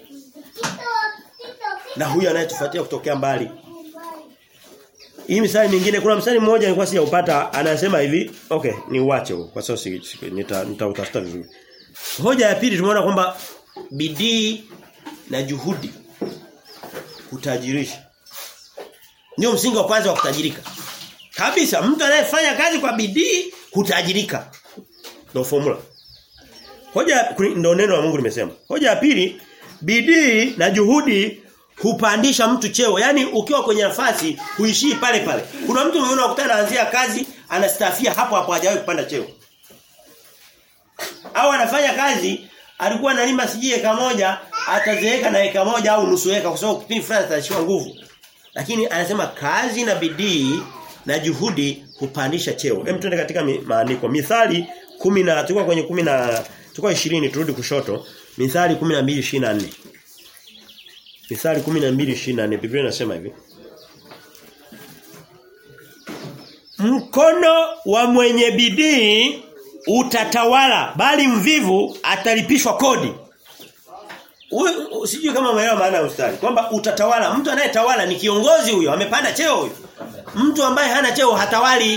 Na huyu anayetufuatia kutokea mbali. Hii misali mingine kuna msali mmoja nilikuwa sijaupata anasema hivi okay ni uache huo kwa sababu si, si, nita nitautafuta vizuri. Hoja ya pili tumeona kwamba bidii na juhudi kutajirisha. Ndio msingi wa kwanza wa kutajirika. Kabisa mtu anayefanya kazi kwa bidii hutajirika. Ndio formula. Hoja ndio neno la Mungu limesema. Hoja ya pili bidii na juhudi hupandisha mtu cheo. Yaani ukiwa kwenye nafasi huishii pale pale. Kuna mtu mwingine unakutana anaanzia kazi anastafia hapo hapo hajawahi kupanda cheo. Au anafanya kazi alikuwa analima sijui eka moja atazeeka na eka moja au nusu eka kwa sababu kipindi fulani atashiwa nguvu. Lakini anasema kazi na bidii na juhudi hupandisha cheo. Hem tuende katika maandiko. Mithali 10 na tulikuwa kwenye 10 na tulikuwa 20 turudi kushoto. Mithali 12:24. Mithali 12:24 Biblia inasema hivi. Mkono wa mwenye bidii utatawala bali mvivu atalipishwa kodi. Sijui kama umeelewa maana ya ustari. Kwamba utatawala, mtu anayetawala ni kiongozi huyo, amepanda cheo huyo. Mtu ambaye hana cheo hatawali.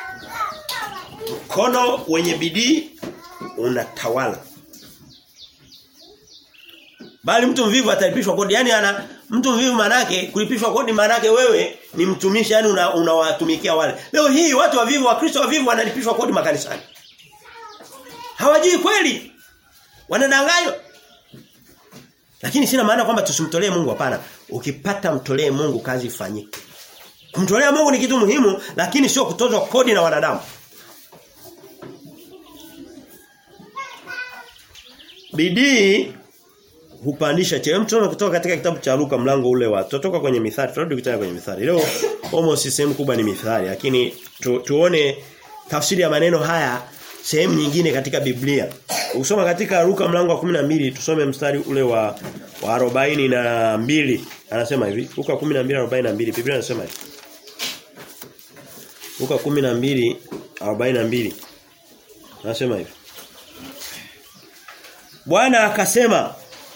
Mkono wenye bidii unatawala. Bali mtu mvivu atalipishwa kodi. Yaani ana mtu mvivu manake kulipishwa kodi manake wewe ni mtumishi yani unawatumikia una wale. Leo hii watu wavivu wa Kristo wavivu wanalipishwa kodi makanisani. Hawajui kweli. Wanadanganywa. Lakini sina maana kwamba tusimtolee Mungu hapana. Ukipata mtolee Mungu kazi ifanyike. Kumtolea Mungu ni kitu muhimu lakini sio kutozwa kodi na wanadamu. Bidii hupandisha cheo. Mtu kutoka katika kitabu cha Luka mlango ule wa tutoka kwenye mithali, turudi tena kwenye mithali. Leo almost sehemu kubwa ni mithali, lakini tu, tuone tafsiri ya maneno haya sehemu nyingine katika Biblia. Ukisoma katika Luka mlango wa 12 tusome mstari ule wa wa 42 anasema hivi. Luka 12:42 Biblia inasema hivi. Luka 12:42 anasema hivi. Bwana akasema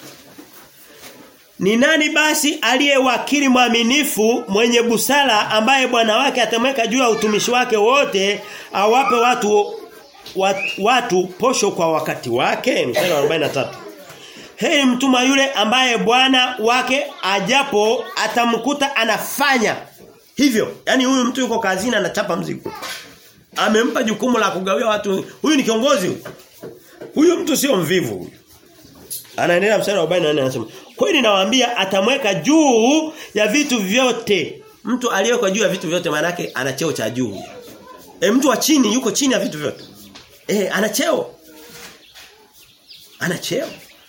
ni nani basi aliye wakili mwaminifu mwenye busara ambaye bwana wake atamweka juu ya utumishi wake wote awape watu watu, watu posho kwa wakati wake mstari wa 43 Heri mtuma yule ambaye bwana wake ajapo atamkuta anafanya hivyo yani huyu mtu yuko kazini anachapa mzigo amempa jukumu la kugawia watu huyu ni kiongozi huyu huyu mtu sio mvivu huyu anaendelea mstari wa 44 anasema kweli nawaambia atamweka juu ya vitu vyote mtu aliyewekwa juu ya vitu vyote maana yake ana cheo cha juu e, mtu wa chini yuko chini ya vitu vyote eh ana cheo ana cheo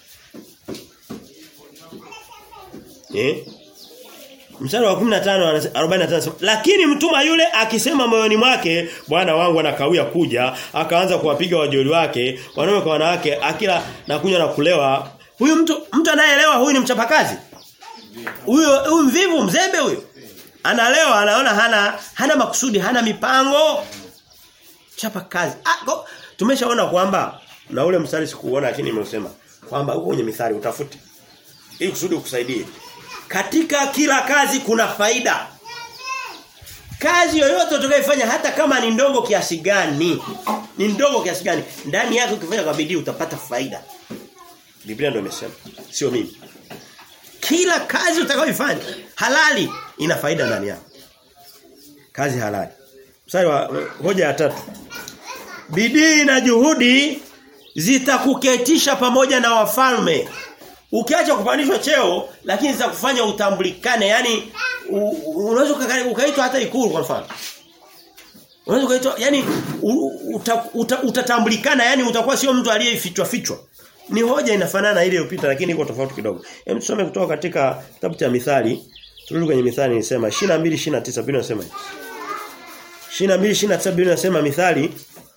eh Mstari wa 15 45 lakini mtuma yule akisema moyoni mwake bwana wangu anakawia kuja akaanza kuwapiga wajoli wake wanaume kwa wanawake akila na kunywa na kulewa huyu mtu mtu anayeelewa huyu ni mchapakazi huyo huyu mvivu mzembe huyo analewa anaona hana hana makusudi hana mipango chapa kazi ah, tumeshaona kwamba na ule mstari sikuona lakini nimeusema kwamba huko kwenye mithali utafute ili kusudi ukusaidie katika kila kazi kuna faida. Kazi yoyote utakayofanya hata kama ni ndogo kiasi gani, ni ndogo kiasi gani, ndani yake ukifanya kwa bidii utapata faida. Biblia ndio imesema, sio mimi. Kila kazi utakayoifanya halali ina faida ndani yake. Kazi halali. Mstari wa hoja ya tatu. Bidii na juhudi zitakuketisha pamoja na wafalme ukiacha kupandishwa cheo lakini za kufanya utambulikane yani unaweza ukaitwa hata ikulu kwa mfano unaweza ukaitwa yani uta, uta, utatambulikana yani utakuwa sio mtu aliyefichwa fichwa ni hoja inafanana ile iliyopita lakini iko tofauti kidogo hem tusome kutoka katika kitabu cha mithali turudi kwenye mithali nisema 22 29 Biblia inasema 22 29 Biblia inasema mithali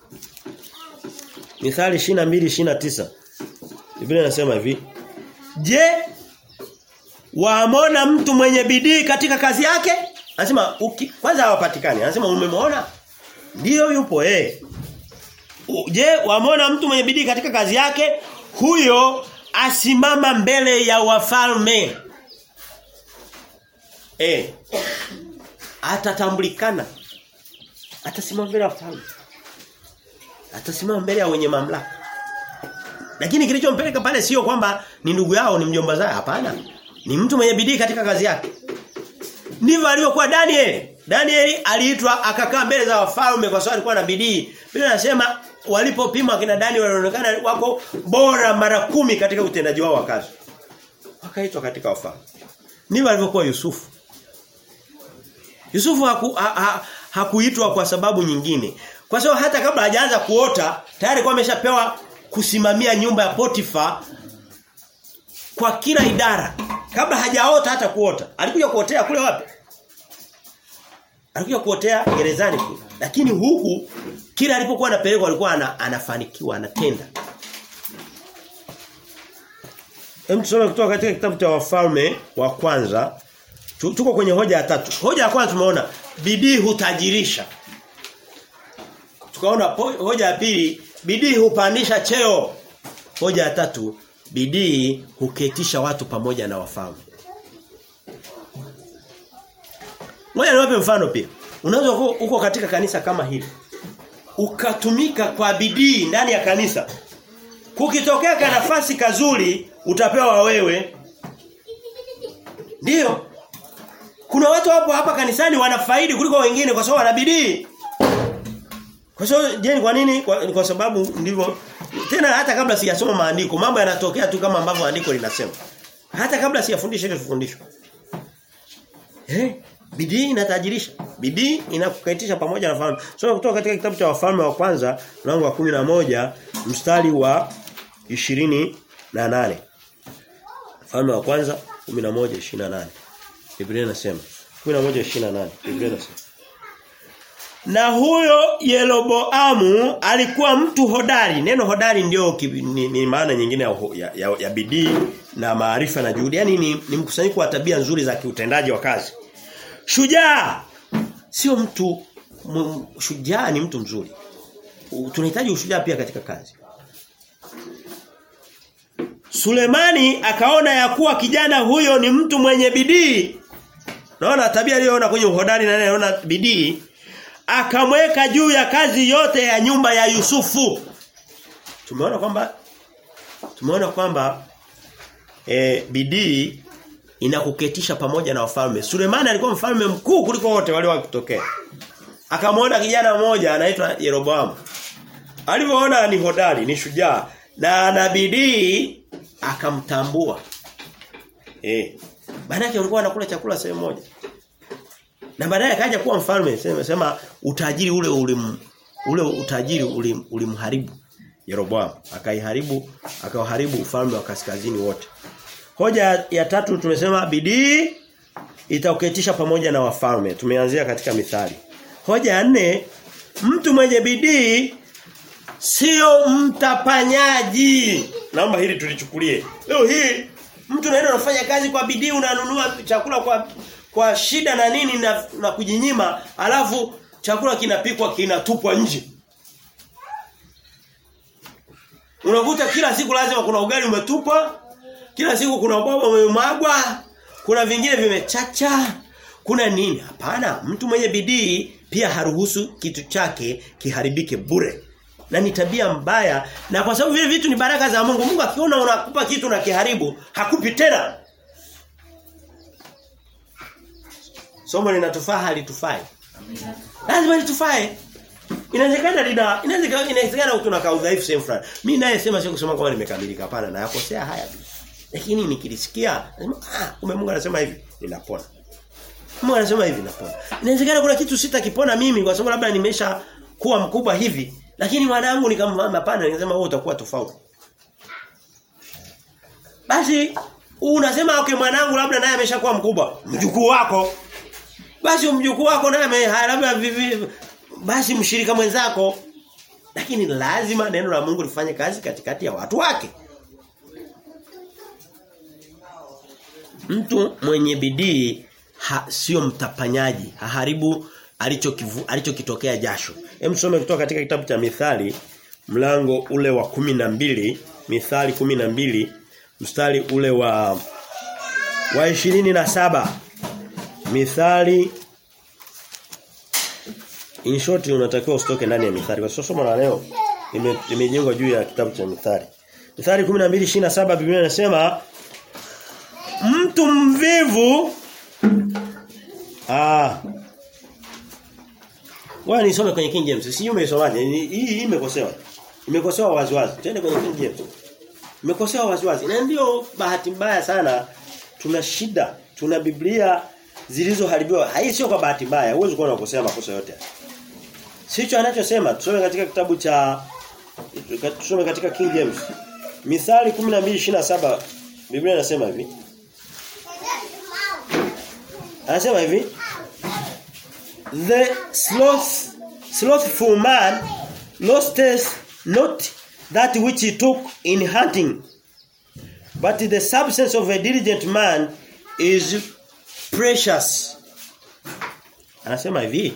Mithali 22 29 Biblia inasema hivi Je, waamona mtu mwenye bidii katika kazi yake? Anasema kwanza hawapatikani. Anasema umemwona? Ndiyo yupo eh. Je, waamona mtu mwenye bidii katika kazi yake? Huyo asimama mbele ya wafalme. Eh. Atatambulikana. Atasimama mbele ya wafalme. Atasimama mbele ya wenye mamlaka. Lakini kilichompeleka pale sio kwamba ni ndugu yao ni mjomba zao hapana. Ni mtu mwenye bidii katika kazi yake. Ndivyo alivyokuwa Daniel. Daniel aliitwa akakaa mbele za wafalme kwa sababu alikuwa na bidii. Biblia inasema walipopima kina Daniel walionekana wako bora mara kumi katika utendaji wao wa kazi. Wakaitwa katika wafalme. Ndivyo alivyokuwa Yusufu. Yusufu haku, ha, ha, hakuitwa kwa sababu nyingine. Kwa sababu hata kabla hajaanza kuota tayari kwa ameshapewa kusimamia nyumba ya Potifa kwa kila idara kabla hajaota hata kuota alikuja kuotea kule wapi alikuja kuotea gerezani kule lakini huku kila alipokuwa anapelekwa alikuwa ana, anafanikiwa anatenda Hem tusome kutoka katika kitabu cha wafalme wa kwanza tuko kwenye hoja ya tatu hoja ya kwanza tumeona bidii hutajirisha tukaona hoja ya pili bidii hupandisha cheo. Hoja ya tatu, bidii huketisha watu pamoja na wafalme. Ngoja niwape mfano pia. Unaweza uko katika kanisa kama hili. Ukatumika kwa bidii ndani ya kanisa. Kukitokea ka nafasi kazuri utapewa wewe. Ndiyo. Kuna watu hapo hapa kanisani wanafaidi kuliko wengine kwa sababu wana bidii. Kwa sababu je, kwa nini? Kwa, kwa sababu ndivyo tena hata kabla sijasoma maandiko, mambo yanatokea tu kama ambavyo andiko linasema. Hata kabla sijafundisha ile fundisho. Eh? Bidii inatajirisha. Bidii inakukaitisha pamoja na fahamu. Soma kutoka katika kitabu cha wafalme wa kwanza mlango wa moja mstari wa ishirini na nane Mfalme wa kwanza 11:28. Biblia inasema 11:28. Biblia inasema na huyo Yeroboamu alikuwa mtu hodari. Neno hodari ndio ni, ni maana nyingine ya, ya, ya, ya bidii na maarifa na juhudi. Yaani ni, ni mkusanyiko wa tabia nzuri za kiutendaji wa kazi. Shujaa sio mtu m, shujaa ni mtu mzuri. Tunahitaji ushujaa pia katika kazi. Sulemani akaona ya kuwa kijana huyo ni mtu mwenye bidii. Naona tabia aliyoona kwenye uhodari na anaona bidii akamweka juu ya kazi yote ya nyumba ya Yusufu. Tumeona kwamba tumeona kwamba e, bidii inakuketisha pamoja na wafalme. Sulemani alikuwa mfalme mkuu kuliko wote waliowahi kutokea. Akamwona kijana mmoja anaitwa Yeroboamu. Alivyoona ni hodari, ni shujaa na ana bidii akamtambua. Eh. Maana yake walikuwa wanakula chakula sehemu moja. Na baadaye akaja kuwa mfalme sema, sema utajiri ule ulim ule utajiri ulim, ulimharibu Yeroboam akaiharibu akauharibu ufalme wa kaskazini wote. Hoja ya tatu tumesema bidii itauketisha pamoja na wafalme. Tumeanzia katika mithali. Hoja ya nne mtu mwenye bidii sio mtapanyaji. Naomba hili tulichukulie. Leo hii mtu naenda unafanya kazi kwa bidii unanunua chakula kwa kwa shida na nini na, na kujinyima alafu chakula kinapikwa kinatupwa nje. Unakuta kila siku lazima kuna ugali umetupwa, kila siku kuna ubaba umemwagwa, kuna vingine vimechacha, kuna nini? Hapana, mtu mwenye bidii pia haruhusu kitu chake kiharibike bure. Na ni tabia mbaya na kwa sababu vile vitu ni baraka za Mungu. Mungu akiona unakupa kitu na kiharibu, hakupi tena. Somo linatufaa halitufai. Lazima litufae. Inawezekana lina inawezekana inawezekana kuna ka udhaifu sehemu fulani. Mimi naye sema sio kusema kwamba nimekamilika hapana na yakosea haya. Lakini nikilisikia nasema ah kumbe Mungu anasema hivi ninapona. Mungu anasema hivi napona. Inawezekana kuna kitu sitakipona mimi kwa sababu labda nimesha kuwa mkubwa hivi lakini mwanangu nikamwambia hapana ningesema wewe utakuwa tofauti. Basi unasema okay mwanangu labda naye ameshakuwa mkubwa mjukuu wako basi mjukuu wako naye labda vivi basi mshirika mwenzako lakini lazima neno la Mungu lifanye kazi katikati ya watu wake mtu mwenye bidii sio mtapanyaji haharibu alichokivu alichokitokea jasho hem some kutoka katika kitabu cha mithali mlango ule wa kumi na mbili mithali kumi na mbili mstari ule wa wa ishirini na saba Mithali In short unatakiwa usitoke ndani ya Mithali. Kwa sababu somo la leo limejengwa juu ya kitabu cha Mithali. Mithali 12:27 Biblia inasema mtu mvivu ah Wewe nisome kwenye King James. Sijui umeisomaje. Hii imekosewa. Imekosewa waziwazi. Twende kwenye King James. Imekosewa waziwazi. Na ndio bahati mbaya sana tuna shida. Tuna Biblia zilizoharibiwa. Hii sio kwa bahati mbaya. Huwezi kuwa unakosea makosa yote. Sicho anachosema. Tusome katika kitabu cha tusome katika King James. Mithali 12:27 Biblia inasema hivi. Anasema hivi. The sloth slothful man losteth not that which he took in hunting but the substance of a diligent man is precious. Anasema hivi.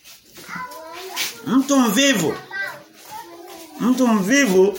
Mtu mvivu mtu mvivu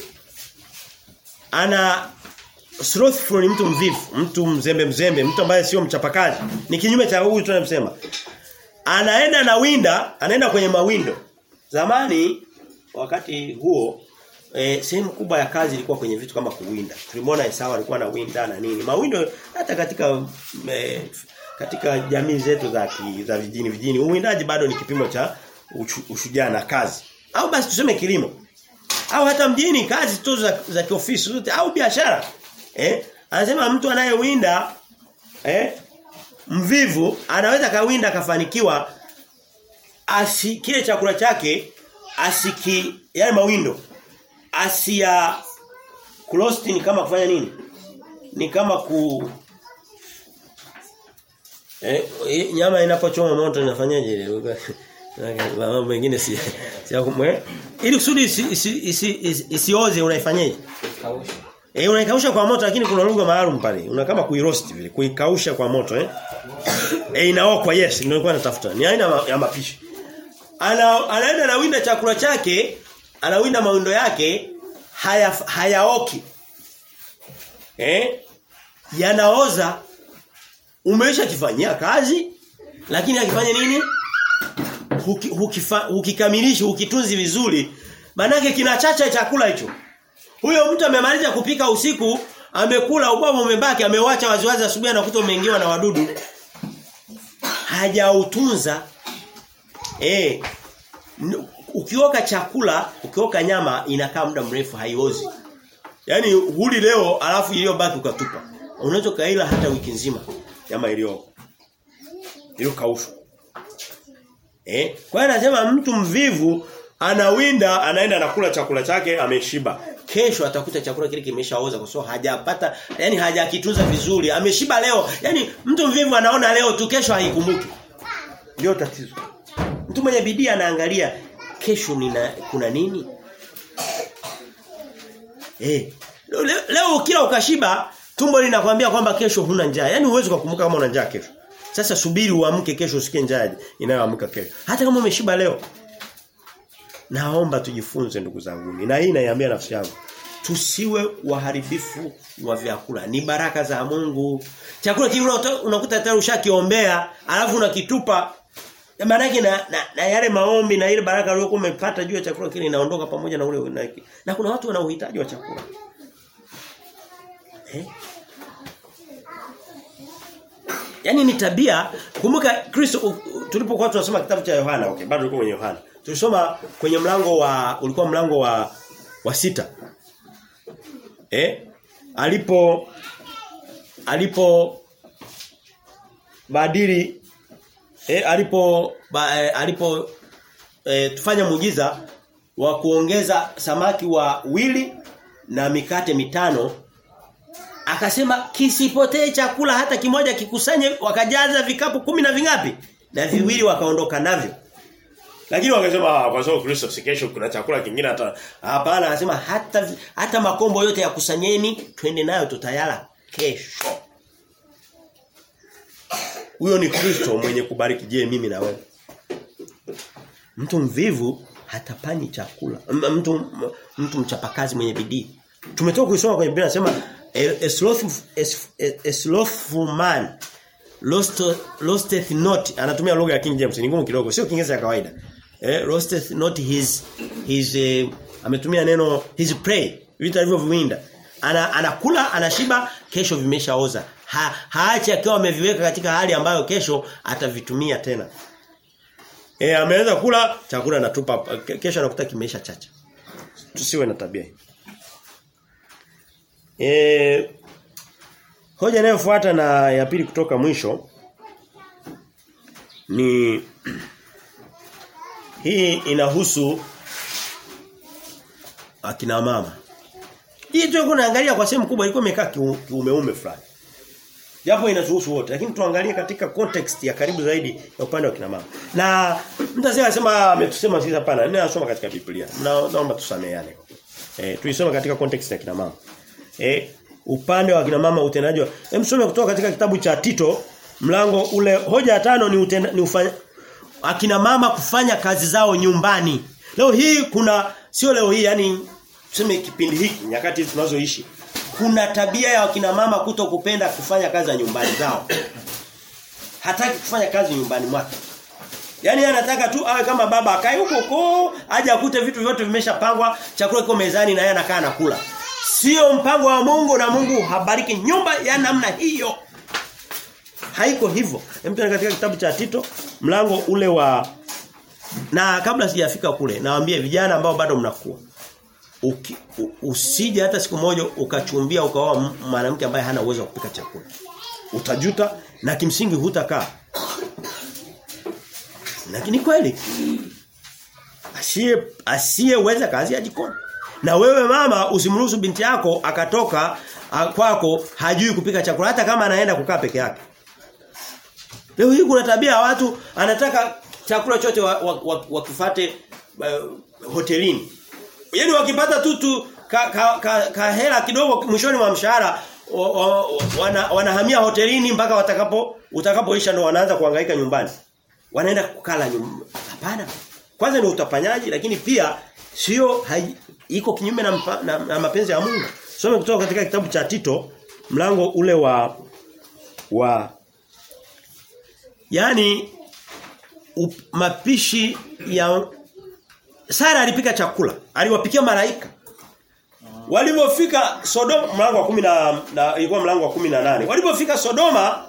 ana slothful ni mtu mvivu, mtu mzembe mzembe, mtu ambaye sio mchapakazi. Ni kinyume cha huyu tunamsema. Anaenda na winda, anaenda kwenye mawindo. Zamani wakati huo e, sehemu kubwa ya kazi ilikuwa kwenye vitu kama kuwinda. Tulimwona Esau alikuwa na winda na nini. Mawindo hata katika e, katika jamii zetu za ki, za vijini vijini uwindaji bado ni kipimo cha ushujaa na kazi. Au basi tuseme kilimo. Au hata mjini kazi tu za, za kiofisi zote au biashara. Eh? Anasema mtu anayewinda eh mvivu anaweza kawinda akafanikiwa asikie chakula chake asiki yale mawindo asia clostin kama kufanya nini ni kama ku eh, eh, nyama inapochoma moto inafanyaje ile? Mambo mengine si si kumwe. Ili kusudi isioze isi, isi, isi, isioze unaifanyaje? Kausha. Eh unaikausha kwa moto lakini kuna lugha maalum pale. Una kama kuiroast vile, kuikausha kwa moto eh. Eh inaokwa yes, ndio nilikuwa natafuta. Ni aina ma- ya mapishi. Ana anaenda na winda chakula chake, anawinda mawindo yake haya hayaoki. Eh? Yanaoza umesha kifanyia kazi lakini akifanya nini? Huki- hukifa- Hukikamilisha, hukitunzi vizuri. Manake kinachacha chakula hicho. Huyo mtu amemaliza kupika usiku, amekula ubwabwa umebaki, amewacha waziwazi asubuhi anakuta umeingiwa na wadudu. Hajautunza. Eh. n- Ukioka chakula, ukioka nyama inakaa muda mrefu haiozi. Yaani huli leo alafu iliyobaki ukatupa. Unaweza kaila hata wiki nzima nyama iliyo iliyokaushwa. Eh? Kwa hiyo anasema mtu mvivu anawinda anaenda anakula chakula chake ameshiba. Kesho atakuta chakula kile kimeshaoza kwa sababu hajapata yani hajakitunza vizuri. Ameshiba leo. Yani mtu mvivu anaona leo tu kesho haikumbuki. Ndio tatizo. Mtu mwenye bidii anaangalia kesho nina kuna nini? Eh. Leo, leo ukila ukashiba tumbo linakwambia kwamba kesho huna njaa. Yaani huwezi kukumbuka kama una njaa kesho. Sasa subiri uamke kesho usikie njaa inayoamka kesho. Hata kama umeshiba leo. Naomba tujifunze ndugu zangu. Na hii naiambia nafsi yangu. Tusiwe waharibifu wa vyakula. Ni baraka za Mungu. Chakula kile unakuta- unakuta tayari ushakiombea, alafu unakitupa. Maana yake na, na, na yale maombi na ile baraka uliyokuwa umepata juu ya chakula kile inaondoka pamoja na ule na, na kuna watu wana uhitaji wa chakula. Eh? Yaani ni tabia kumbuka Kristo u- u- tulipokuwa tunasoma kitabu cha Yohana okay bado tulikuwa kwenye Yohana tulisoma kwenye mlango wa ulikuwa mlango wa wa sita eh alipo alipo badili eh alipo ba, eh, alipo eh, tufanya muujiza wa kuongeza samaki wa wili na mikate mitano Akasema kisipotee chakula hata kimoja kikusanye wakajaza vikapu kumi na vingapi? Na viwili wakaondoka navyo. Lakini wakasema "Ah, kwa sababu Kristo si kesho kuna chakula kingine hata hapana anasema hata hata makombo yote ya kusanyeni twende nayo tutayala kesho. Huyo ni Kristo mwenye kubariki je mimi na wewe. Mtu mvivu hatapani chakula. M- Mtu mtu mchapakazi mwenye bidii. Tumetoka kuisoma kwenye Biblia nasema a, a slothful a, a slothful man lost losteth not anatumia lugha ya King James ni ngumu kidogo sio Kiingereza ya kawaida. Eh losteth not his his eh, ametumia neno his prey vitu alivyoviwinda. Ana anakula anashiba kesho vimeshaoza. Ha, haachi akiwa ameviweka katika hali ambayo kesho atavitumia tena. Eh ameweza kula chakula anatupa ke- kesho anakuta kimeisha chacha. Tusiwe na tabia hii. Eh hoja inayofuata na ya pili kutoka mwisho ni hii inahusu akina mama. Hii tu kunaangalia kwa sehemu kubwa ilikuwa imekaa kiu- kiumeume fulani. Japo inatuhusu wote lakini tuangalie katika context ya karibu zaidi ya upande wa kina mama. Na mtu asema anasema ametusema sisi hapana. Mimi nasoma katika Biblia. Na naomba tusameheane. Eh tuisome katika context ya kina mama. Eh upande wa kina mama utendaji wa Hem some kutoka katika kitabu cha Tito mlango ule hoja ya tano ni utenda, ni ufanya akina mama kufanya kazi zao nyumbani. Leo hii kuna sio leo hii yani tuseme kipindi hiki nyakati hizi tunazoishi kuna tabia ya wakina mama kuto kupenda kufanya kazi za nyumbani zao. Hataki kufanya kazi nyumbani mwake. Yaani anataka tu awe kama baba akae huko huko aje akute vitu vyote vimeshapangwa, chakula kiko mezani na yeye anakaa anakula. Sio mpango wa Mungu na Mungu habariki nyumba ya namna hiyo. Haiko hivyo. Hem katika kitabu cha Tito mlango ule wa na kabla sijafika kule nawaambia vijana ambao bado mnakuwa Uki, u, usije hata siku moja ukachumbia ukaoa m- mwanamke ambaye hana uwezo wa kupika chakula. Utajuta na kimsingi hutakaa. Lakini kweli asiye asiyeweza kazi ya jikoni. Na wewe mama usimruhusu binti yako akatoka ha, kwako hajui kupika chakula hata kama anaenda kukaa peke yake. Leo hii kuna tabia ya watu anataka chakula chote wakifate wa, wa, uh, hotelini. Yaani wakipata tu tu ka, ka, ka, ka hela kidogo mwishoni mwa mshahara wana, wanahamia hotelini mpaka watakapo utakapoisha ndo wanaanza kuhangaika nyumbani. Wanaenda kukala nyumbani. Hapana. Kwanza ni utapanyaji lakini pia sio iko kinyume na, mpa, na, na mapenzi ya Mungu. Some kutoka katika kitabu cha Tito mlango ule wa wa yani up, mapishi ya Sara alipika chakula, aliwapikia malaika. Walipofika Sodoma mlango wa 10 na, na ilikuwa mlango wa 18. Walipofika Sodoma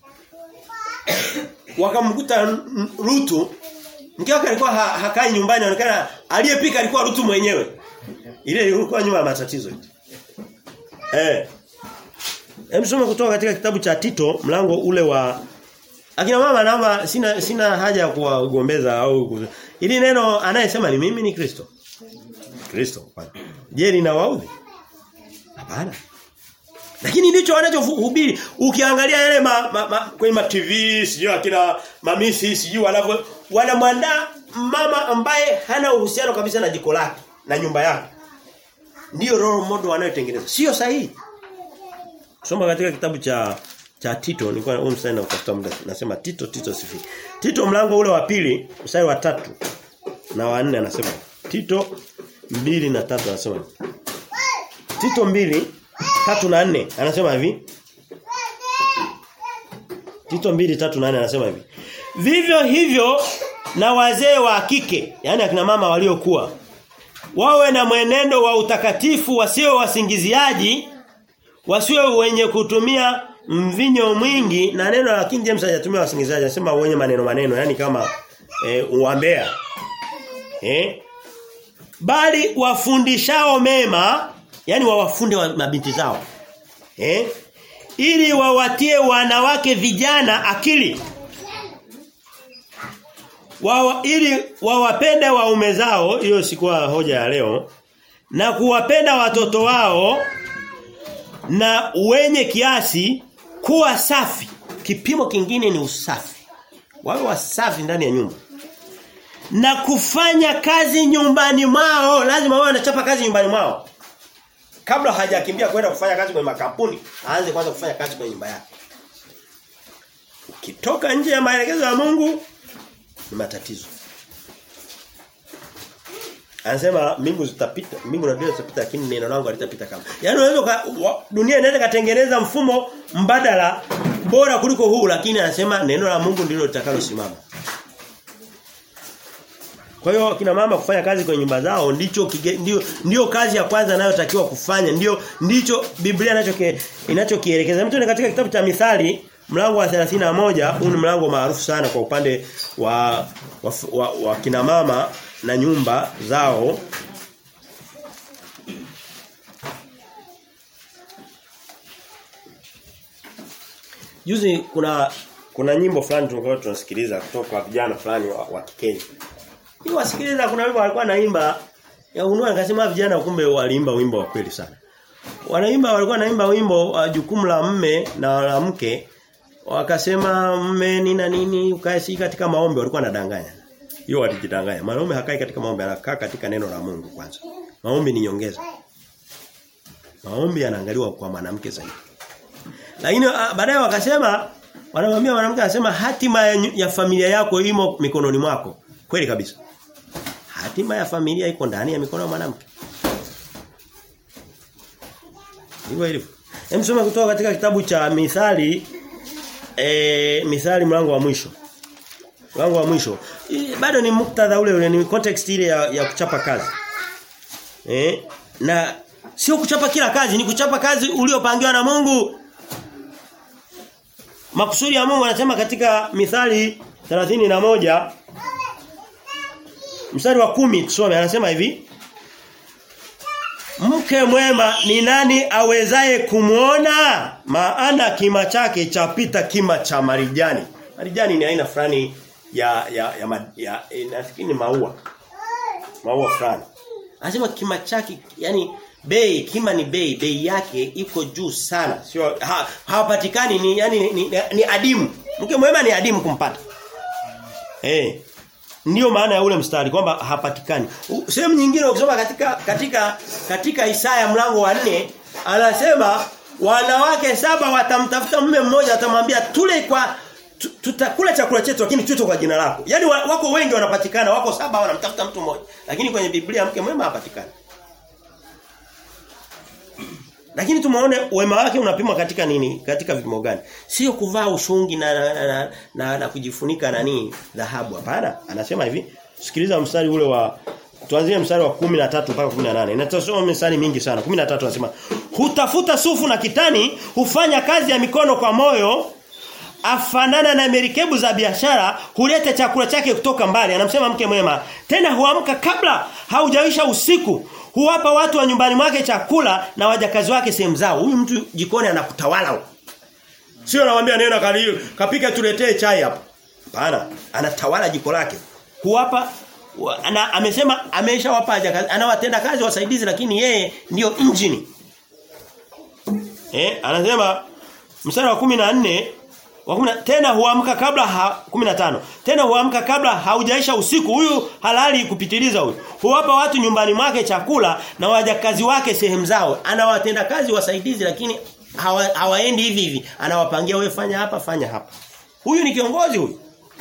wakamkuta Rutu mke wake alikuwa ha, hakai nyumbani anaonekana aliyepika alikuwa Rutu mwenyewe. Ile ilikuwa nyuma ya matatizo. Eh. Hem soma kutoka katika kitabu cha Tito mlango ule wa Akina mama naomba sina sina haja ya kuwagombeza au ili neno anayesema ni mimi ni Kristo. Kristo. Je, linawaudhi? Hapana. Lakini ndicho wanachohubiri. Ukiangalia yale ma, ma, ma, kwenye ma TV, sijui akina mamisi, sijui wanavyo wanamwandaa mama ambaye hana uhusiano kabisa na jiko lake na nyumba yake. Ndiyo role model wanayotengeneza. Sio sahihi. Soma katika kitabu cha cha Tito nilikuwa huu mstari na utafuta muda nasema Tito Tito sifi. Tito mlango ule wa pili mstari wa tatu na wa nne anasema Tito mbili na tatu anasema Tito mbili tatu na nne anasema hivi Tito mbili tatu na nne anasema hivi Vivyo hivyo na wazee wa kike yani akina mama waliokuwa wawe na mwenendo wa utakatifu wasio wasingiziaji wasiwe wenye kutumia mvinyo mwingi na neno la King James hajatumia wasingizaji anasema wenye maneno maneno yani kama e, uambea eh bali wafundishao mema yani wawafunde wa mabinti zao eh ili wawatie wanawake vijana akili Wawa, ili wawapende waume zao hiyo sikuwa hoja ya leo na kuwapenda watoto wao na wenye kiasi kuwa safi. Kipimo kingine ni usafi. Wawe wasafi ndani ya nyumba. Na kufanya kazi nyumbani mwao, lazima wawe wanachapa kazi nyumbani mwao. Kabla hajakimbia kwenda kufanya kazi kwenye makampuni, aanze kwanza kufanya kazi kwenye nyumba yake. Ukitoka nje ya maelekezo ya Mungu ni matatizo. Anasema mbingu zitapita, mbingu na dunia zitapita lakini neno langu halitapita kama. Yaani unaweza dunia inaweza katengeneza mfumo mbadala bora kuliko huu lakini anasema neno la Mungu ndilo litakalosimama. Kwa hiyo kina mama kufanya kazi kwenye nyumba zao ndicho kige, ndio ndio kazi ya kwanza anayotakiwa kufanya ndio ndicho Biblia inacho inachokielekeza. Mtu katika kitabu cha Mithali mlango wa 31 huu ni mlango maarufu sana kwa upande wa wa, wa, wa kina mama na nyumba zao Juzi kuna kuna nyimbo fulani tulikuwa tunasikiliza kutoka kwa vijana fulani wa, wa Kikenya. Hii wasikiliza kuna wimbo walikuwa naimba ya unua nikasema vijana kumbe waliimba wimbo wa kweli sana. Wanaimba walikuwa naimba wimbo wa uh, jukumu la mme na la mke wakasema mme ni na nini ukae si katika maombi walikuwa wanadanganya. Hiyo walijidanganya. Mwanaume hakai katika maombi anakaa katika neno la Mungu kwanza. Maombi ni nyongeza. Maombi yanaangaliwa kwa mwanamke zaidi. Lakini baadaye wakasema wanamwambia mwanamke anasema hatima ya, ya familia yako imo mikononi mwako. Kweli kabisa. Hatima ya familia iko ndani ya mikono ya mwanamke. Ndivyo ilivyo. Hem soma kutoka katika kitabu cha Mithali eh Mithali mlango wa mwisho. Mlango wa mwisho. I, bado ni muktadha ule ule ni context ile ya, ya kuchapa kazi. Eh na sio kuchapa kila kazi ni kuchapa kazi uliopangiwa na Mungu. Makusudi ya Mungu anasema katika Mithali 31 mstari wa kumi tusome anasema hivi Mke mwema ni nani awezaye kumuona maana kima chake chapita kima cha marijani. Marijani ni aina fulani ya ya ya, ya, ya nafikiri maua. Maua fulani. Anasema kima chake yani bei kima ni bei bei yake iko juu sana sio ha, hawapatikani ni yani ni, ni, ni adimu mke mwema ni adimu kumpata eh ndio maana ya ule mstari kwamba hapatikani sehemu nyingine ukisoma katika katika katika Isaya mlango wa nne anasema wanawake saba watamtafuta mume mmoja atamwambia tule kwa tutakula chakula chetu lakini tuto kwa jina lako. Yaani wako wengi wanapatikana, wako saba wanamtafuta mtu mmoja. Lakini kwenye Biblia mke mwema hapatikani. Lakini tumeone wema wake unapimwa katika nini? Katika vipimo gani? Sio kuvaa ushungi na na, na, na, na, na kujifunika na nini? Dhahabu hapana. Anasema hivi, sikiliza mstari ule wa tuanzie mstari wa 13 mpaka 18. Inatasoma mstari mingi sana. 13 anasema, "Hutafuta sufu na kitani, hufanya kazi ya mikono kwa moyo, afanana na merikebu za biashara, huleta chakula chake kutoka mbali." Anamsema mke mwema. Tena huamka kabla haujaisha usiku, huwapa watu wa nyumbani mwake chakula na wajakazi wake sehemu zao. Huyu mtu jikoni anakutawala. Sio anamwambia nenda kali kapika tuletee chai hapa. Hapana, anatawala jiko lake. Huwapa ana, amesema ameshawapa anawatenda kazi wasaidizi lakini yeye ndio injini. Eh, anasema mstari wa 14 wa 10 tena huamka kabla ha, 15. Tena huamka kabla haujaisha usiku. Huyu halali kupitiliza huyu. Huwapa watu nyumbani mwake chakula na wajakazi wake sehemu zao. Anawatenda kazi wasaidizi lakini hawa, hawaendi hivi hivi. Anawapangia wewe fanya hapa fanya hapa. Huyu ni kiongozi huyu.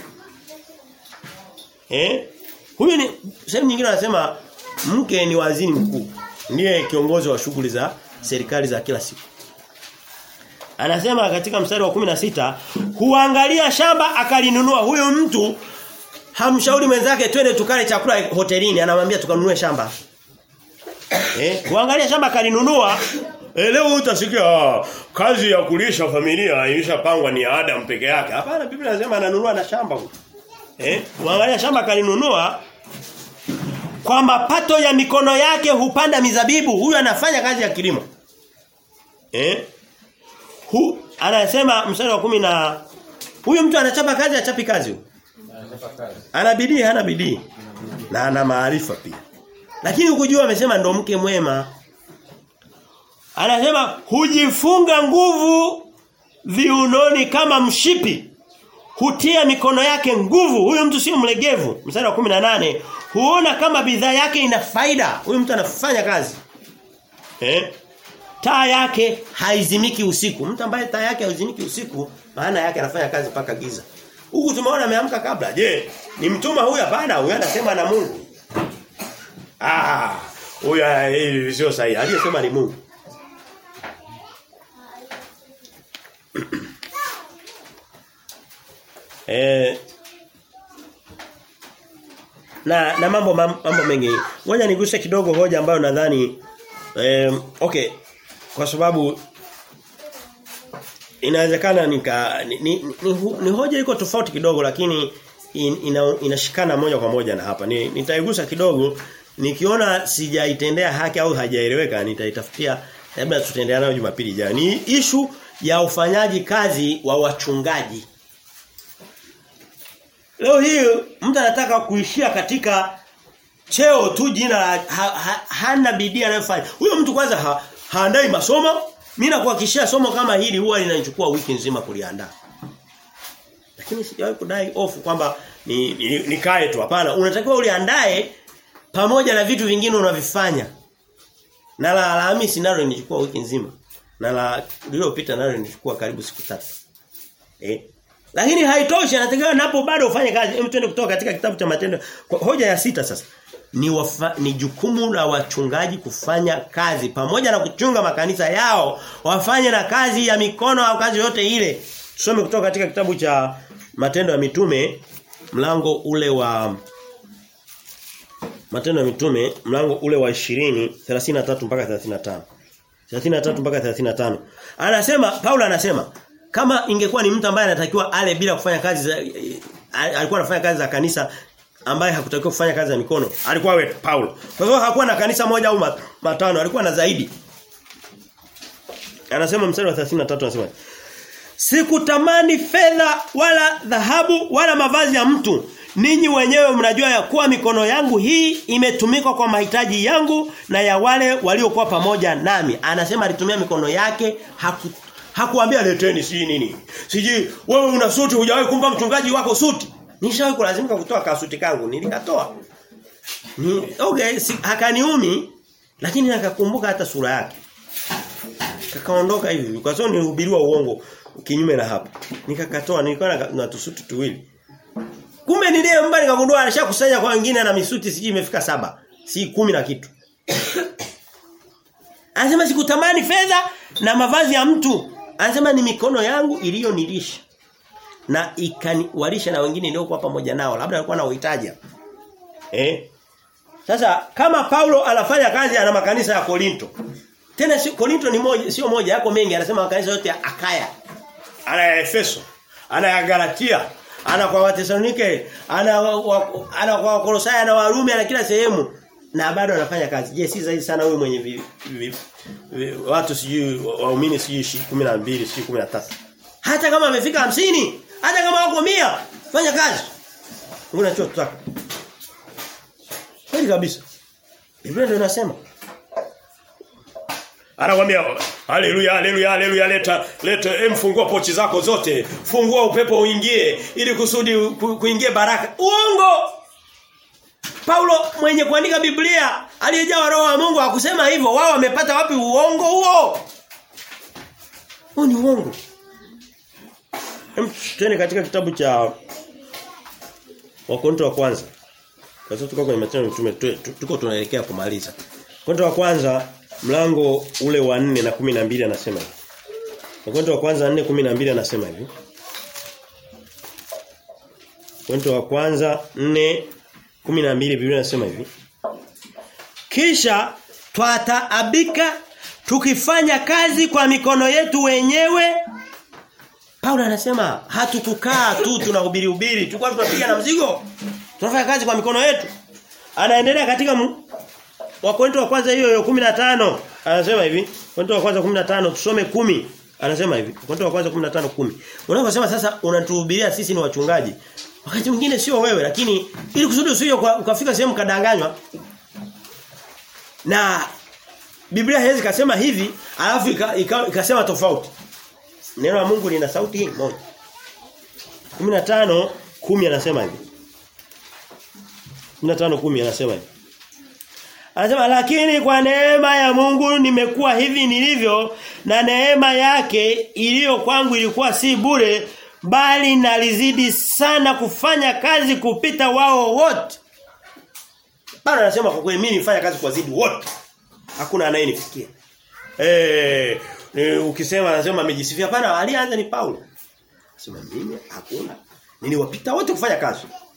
Eh? Huyu ni sehemu nyingine anasema mke ni waziri mkuu. Ndiye kiongozi wa shughuli za serikali za kila siku. Anasema katika mstari wa 16 huangalia shamba akalinunua huyo mtu hamshauri mwenzake twende tukale chakula hotelini anamwambia tukanunue shamba. Eh, huangalia shamba akalinunua E, leo utasikia kazi ya kulisha familia ilishapangwa ni Adam peke yake. Hapana Biblia inasema ananunua na shamba huko. Eh, uangalia shamba kalinunua kwa mapato ya mikono yake hupanda mizabibu. Huyu anafanya kazi ya kilimo. Eh? Hu anasema mstari wa kumi na huyu mtu anachapa kazi achapi kazi. Ana bidii hana bidii. Na ana maarifa pia. Lakini ukujua amesema ndo mke mwema. Anasema hujifunga nguvu viunoni kama mshipi hutia mikono yake nguvu huyu mtu sio mlegevu mstari wa 18 huona kama bidhaa yake ina faida huyu mtu anafanya kazi eh taa yake haizimiki usiku mtu ambaye taa yake haizimiki usiku maana yake anafanya kazi mpaka giza huku tumeona ameamka kabla je ni mtuma huyu hapana huyu anasema na Mungu ah huyu sio sahihi aliyesema ni Mungu Eh, na na mambo mambo mengi. Ngoja niguse kidogo hoja ambayo nadhani eh, okay kwa sababu inawezekana nika ni, ni, ni, ni hoja iko tofauti kidogo lakini in, ina, inashikana moja kwa moja na hapa. Ni, nitaigusa kidogo nikiona sijaitendea haki au hajaeleweka nitaitafutia labda tutaendelea nayo Jumapili ijayo. Ni ishu ya ufanyaji kazi wa wachungaji. Leo hii mtu anataka kuishia katika cheo tu jina la ha, ha, hana bidii anayofanya. Huyo mtu kwanza ha, haandai masomo. Mimi nakuhakikishia somo kama hili huwa linachukua wiki nzima kuliandaa. Lakini sijawahi kudai ofu kwamba ni, ni, nikae tu hapana. Unatakiwa uliandae pamoja na vitu vingine unavifanya. Na la Alhamisi nalo nichukua wiki nzima. Na la lililopita nalo nichukua karibu siku tatu. Eh? Lakini haitoshi anatakiwa napo bado ufanye kazi. Hebu twende kutoka katika kitabu cha matendo. Hoja ya sita sasa. Ni wafa, ni jukumu la wachungaji kufanya kazi pamoja na kuchunga makanisa yao, wafanye na kazi ya mikono au kazi yote ile. Tusome kutoka katika kitabu cha Matendo ya Mitume mlango ule wa Matendo ya Mitume mlango ule wa 20 33 mpaka 35. 33 mpaka 35. Anasema Paulo anasema kama ingekuwa ni mtu ambaye anatakiwa ale bila kufanya kazi za alikuwa anafanya kazi za kanisa ambaye hakutakiwa kufanya kazi za mikono alikuwa wewe Paulo kwa sababu hakuwa na kanisa moja au matano alikuwa na zaidi anasema mstari wa 33 anasema Sikutamani fedha wala dhahabu wala mavazi ya mtu ninyi wenyewe mnajua ya kuwa mikono yangu hii imetumika kwa mahitaji yangu na ya wale waliokuwa pamoja nami. Anasema alitumia mikono yake haku hakuambia leteni si nini. Siji wewe una suti hujawahi kumpa mchungaji wako suti. Nishawahi kulazimika kutoa kasuti kangu nilikatoa. Ni okay si, hakaniumi lakini nakakumbuka hata sura yake. Kakaondoka hivi kwa sababu nilihubiriwa uongo kinyume na hapo. Nikakatoa nilikuwa na, na tusuti tuwili. Kumbe niliye mbali nikagundua alishakusanya kwa wengine na misuti siji imefika saba. Si kumi na kitu. Anasema sikutamani fedha na mavazi ya mtu. Anasema ni mikono yangu iliyonilisha. Na ikaniwalisha na wengine niliokuwa pamoja nao. Labda alikuwa na uhitaji. Eh? Sasa kama Paulo anafanya kazi ana makanisa ya Korinto. Tena si Korinto ni moja sio moja yako mengi anasema makanisa yote ya Akaya. Ana ya Efeso, ana ya Galatia, ana kwa Watesalonike, ana wa, ana kwa Kolosai, ana Warumi, ana kila sehemu na bado anafanya kazi. Je, si zaidi sana huyu mwenye vi, vi, vi, watu sijui waumini sijui 12 sijui 13. Hata kama amefika hamsini hata kama wako mia fanya kazi. Unachotaka. Kweli kabisa. Biblia ndio inasema. Anakuambia haleluya haleluya haleluya leta leta emfungua pochi zako zote. Fungua upepo uingie ili kusudi kuingie baraka. Uongo. Paulo mwenye kuandika Biblia aliyejaa roho wa Mungu hakusema hivyo. Wao wamepata wapi uongo huo? Huo ni uongo. Hem tuende katika kitabu cha Wakorintho wa kwanza. Kwa sababu tuko kwenye matendo mtume tuko tunaelekea kumaliza. Wakorintho wa kwanza mlango ule wa 4 na 12 anasema hivi. Wakorintho wa kwanza 4 12 anasema hivi. Wakorintho wa kwanza 4 12 Biblia inasema hivi. Kisha twataabika tukifanya kazi kwa mikono yetu wenyewe. Paulo anasema hatukukaa tu tunahubiri hubiri, tulikuwa tunapiga na mzigo. Tunafanya kazi kwa mikono yetu. Anaendelea katika Wakorintho wa kwanza hiyo hiyo 15 anasema hivi. Wakorintho wa kwanza 15 tusome 10. Anasema hivi. Wakorintho wa kwanza 15 10. Unaposema sasa unatuhubiria sisi ni wachungaji. Wakati mwingine sio wewe lakini ili kusudi usije ukafika sehemu kadanganywa. Na Biblia haiwezi kasema hivi alafu ikasema tofauti. Neno la Mungu lina sauti hii moja. 15 10 anasema hivi. 15 10 anasema hivi. Anasema lakini kwa neema ya Mungu nimekuwa hivi nilivyo na neema yake iliyo kwangu ilikuwa si bure bali nalizidi sana kufanya kazi kupita wao wote. Bado anasema kwa kweli mimi nifanya kazi kwa zidi wote. Hakuna anayenifikia. Eh ukisema anasema amejisifia hapana alianza ni Paulo. Anasema mimi hakuna. Niliwapita wote kufanya kazi.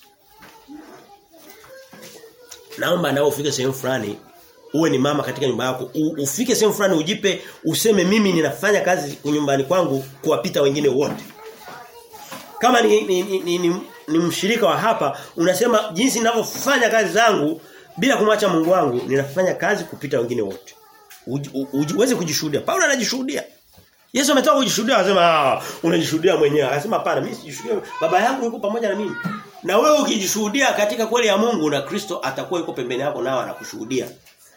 Naomba nao ufike sehemu fulani uwe ni mama katika nyumba yako U, ufike sehemu fulani ujipe useme mimi ninafanya kazi nyumbani kwangu kuwapita wengine wote. Kama ni ni, ni, ni, ni, ni mshirika wa hapa unasema jinsi ninavyofanya kazi zangu bila kumwacha Mungu wangu ninafanya kazi kupita wengine wote. Uweze kujishuhudia. Paulo anajishuhudia. Yesu ametoka kujishuhudia akasema ah unajishuhudia mwenyewe. Akasema hapana mimi sijishuhudia. Baba yangu yuko pamoja na mimi. Na wewe ukijishuhudia katika kweli ya Mungu na Kristo atakuwa yuko pembeni yako nao anakushuhudia.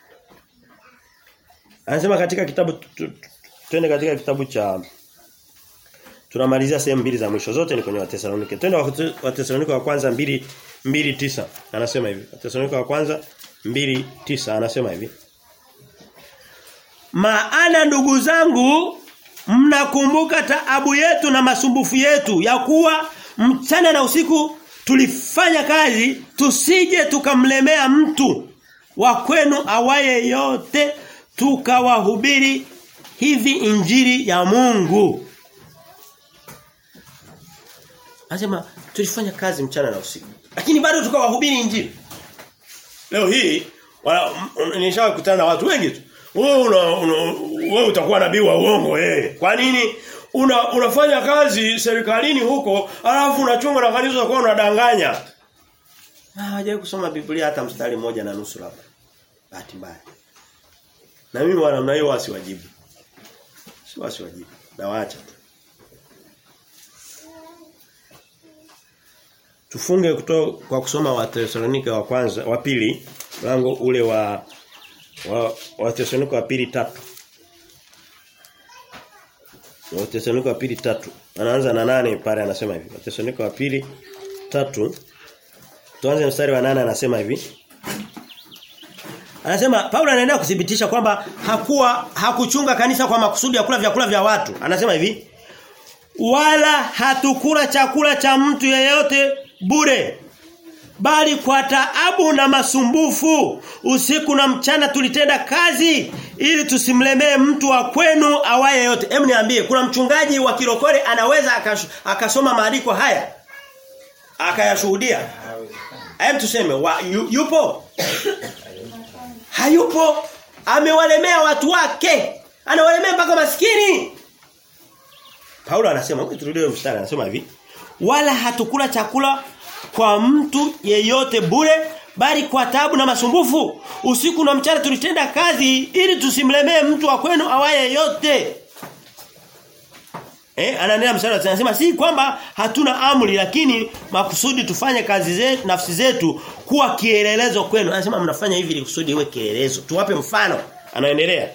Anasema katika kitabu twende katika kitabu cha tunamalizia sehemu mbili za mwisho zote ni kwenye Watesalonike. Twende Watesalonike wa kwanza 2 2:9. Anasema hivi. Watesalonike wa kwanza 2:9 anasema hivi. Maana ndugu zangu mnakumbuka taabu yetu na masumbufu yetu ya kuwa mchana na usiku tulifanya kazi tusije tukamlemea mtu wa kwenu awaye yote tukawahubiri hivi injili ya Mungu. Anasema tulifanya kazi mchana na usiku. Lakini bado tukawahubiri injili. Leo hii nishawahi kukutana na watu wengi tu. Wewe una, una wewe utakuwa nabii wa uongo eh. Kwa nini? Una, unafanya kazi serikalini huko alafu unachunga na kanisa kwa unadanganya. Ah, hawajawahi kusoma Biblia hata mstari mmoja na nusu labda. Bahati mbaya. Na mimi wana namna hiyo wasiwajibu. Si wasiwajibu. Na waacha tu. Tufunge kuto, kwa kusoma wa Thessalonika wa kwanza wa pili mlango ule wa wa, wa Thessalonika wa pili tatu. Wa Thessalonika wa pili tatu. Anaanza na nane pale anasema hivi. Wa Thessalonika wa pili tatu. Tuanze mstari wa nane anasema hivi. Anasema Paulo anaendelea kuthibitisha kwamba hakuwa hakuchunga kanisa kwa makusudi ya kula vyakula vya watu. Anasema hivi. Wala hatukula chakula cha mtu yeyote bure. Bali kwa taabu na masumbufu usiku na mchana tulitenda kazi ili tusimlemee mtu wa kwenu awaye yote. Hem niambie kuna mchungaji wa kirokore anaweza akash, akasoma maandiko haya akayashuhudia. Hem tuseme wa, yu, yupo? Hayupo. Amewalemea watu wake. Anawalemea mpaka maskini. Paulo anasema, turudie mstari anasema hivi. Wala hatukula chakula kwa mtu yeyote bure bali kwa tabu na masumbufu usiku na mchana tulitenda kazi ili tusimlemee mtu wa kwenu awaye yote Eh anaendelea mstari anasema si kwamba hatuna amri lakini makusudi tufanye kazi zetu nafsi zetu kuwa kielelezo kwenu anasema mnafanya hivi ili kusudi iwe kielelezo tuwape mfano anaendelea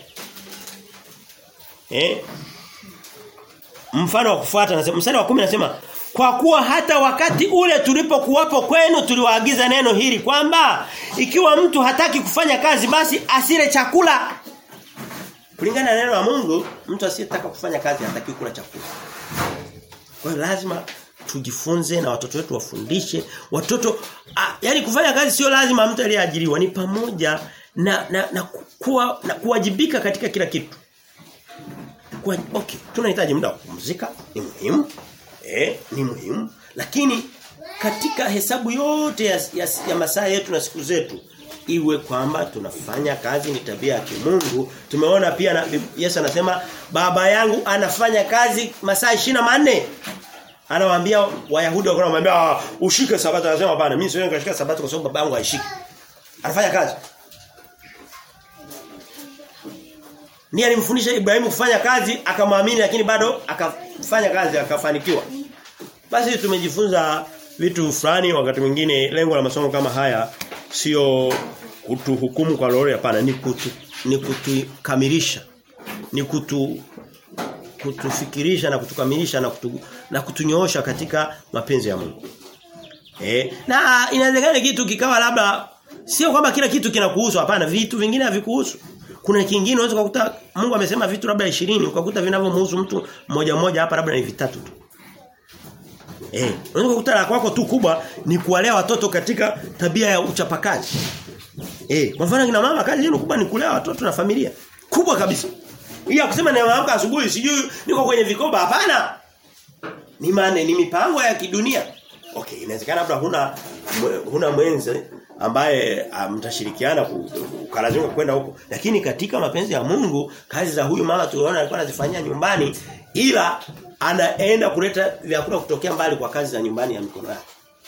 Eh mfano wa kufuata anasema mstari wa 10 anasema kwa kuwa hata wakati ule tulipokuwapo kwenu tuliwaagiza neno hili kwamba ikiwa mtu hataki kufanya kazi basi asile chakula. Kulingana na neno la Mungu, mtu asiyetaka kufanya kazi hataki kula chakula. Kwa hiyo lazima tujifunze na watoto wetu wafundishe. Watoto a, yani kufanya kazi sio lazima mtu aliyeajiriwa ni pamoja na na, na kuwa na kuwajibika katika kila kitu. Kwa okay, tunahitaji muda wa kupumzika, ni muhimu. Eh, ni muhimu. Lakini katika hesabu yote ya, ya, ya masaa yetu na siku zetu iwe kwamba tunafanya kazi ni tabia ya kimungu. Tumeona pia na, Yesu anasema baba yangu anafanya kazi masaa 24. Anawaambia Wayahudi wako wanamwambia ushike sabato anasema hapana mimi siwezi kushika sabato kwa sababu baba yangu haishiki. Anafanya kazi. Ni alimfundisha Ibrahimu kufanya kazi akamwamini lakini bado akafanya kazi akafanikiwa. Basi tumejifunza vitu fulani wakati mwingine lengo la masomo kama haya sio kutuhukumu kwa lolote hapana ni kutu, ni kutukamilisha. Ni kutu kutufikirisha na kutukamilisha na kutu, na kutunyoosha katika mapenzi ya Mungu. Eh, na inawezekana kitu kikawa labda sio kwamba kila kitu kinakuhusu hapana vitu vingine havikuhusu. Kuna kingine unaweza kukuta Mungu amesema vitu labda 20 ukakuta vinavyomhusu mtu mmoja mmoja hapa labda ni vitatu tu. Eh, unaweza kukuta la kwako tu kubwa ni kuwalea watoto katika tabia ya uchapakazi. Eh, kwa mfano kina mama kazi yenu kubwa ni kulea watoto na familia. Kubwa kabisa. Iya kusema nimeamka asubuhi sijui niko kwenye vikoba hapana. Ni mane ni mipango ya kidunia. Okay, inawezekana labda huna huna mwenzi ambaye mtashirikiana ukalazimika kwenda huko. Lakini katika mapenzi ya Mungu, kazi za huyu mama tuliona alikuwa anazifanyia nyumbani ila anaenda kuleta vyakula kutokea mbali kwa kazi za nyumbani ya mikono yake.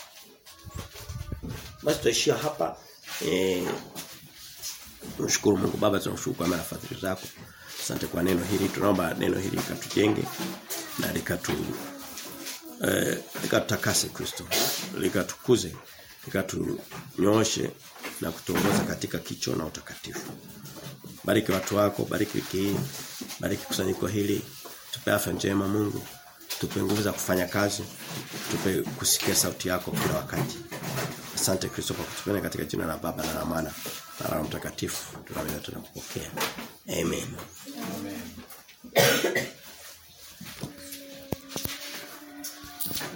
Basi tutaishia hapa. Eh Tunashukuru Mungu Baba tunashukuru kwa marafiki zako. Asante kwa neno hili. Tunaomba neno hili likatujenge na likatu eh likatakase Kristo. Likatukuze, likatunyooshe na kutuongoza katika kicho na utakatifu. Bariki watu wako, bariki wiki hii, bariki kusanyiko hili. Tupe afya njema Mungu. Tupe nguvu za kufanya kazi. Tupe kusikia sauti yako kila wakati. Asante Kristo kwa kutupenda katika jina la Baba na la Mwana na la Mtakatifu. Tunaweza tunakupokea. Amen. Amen.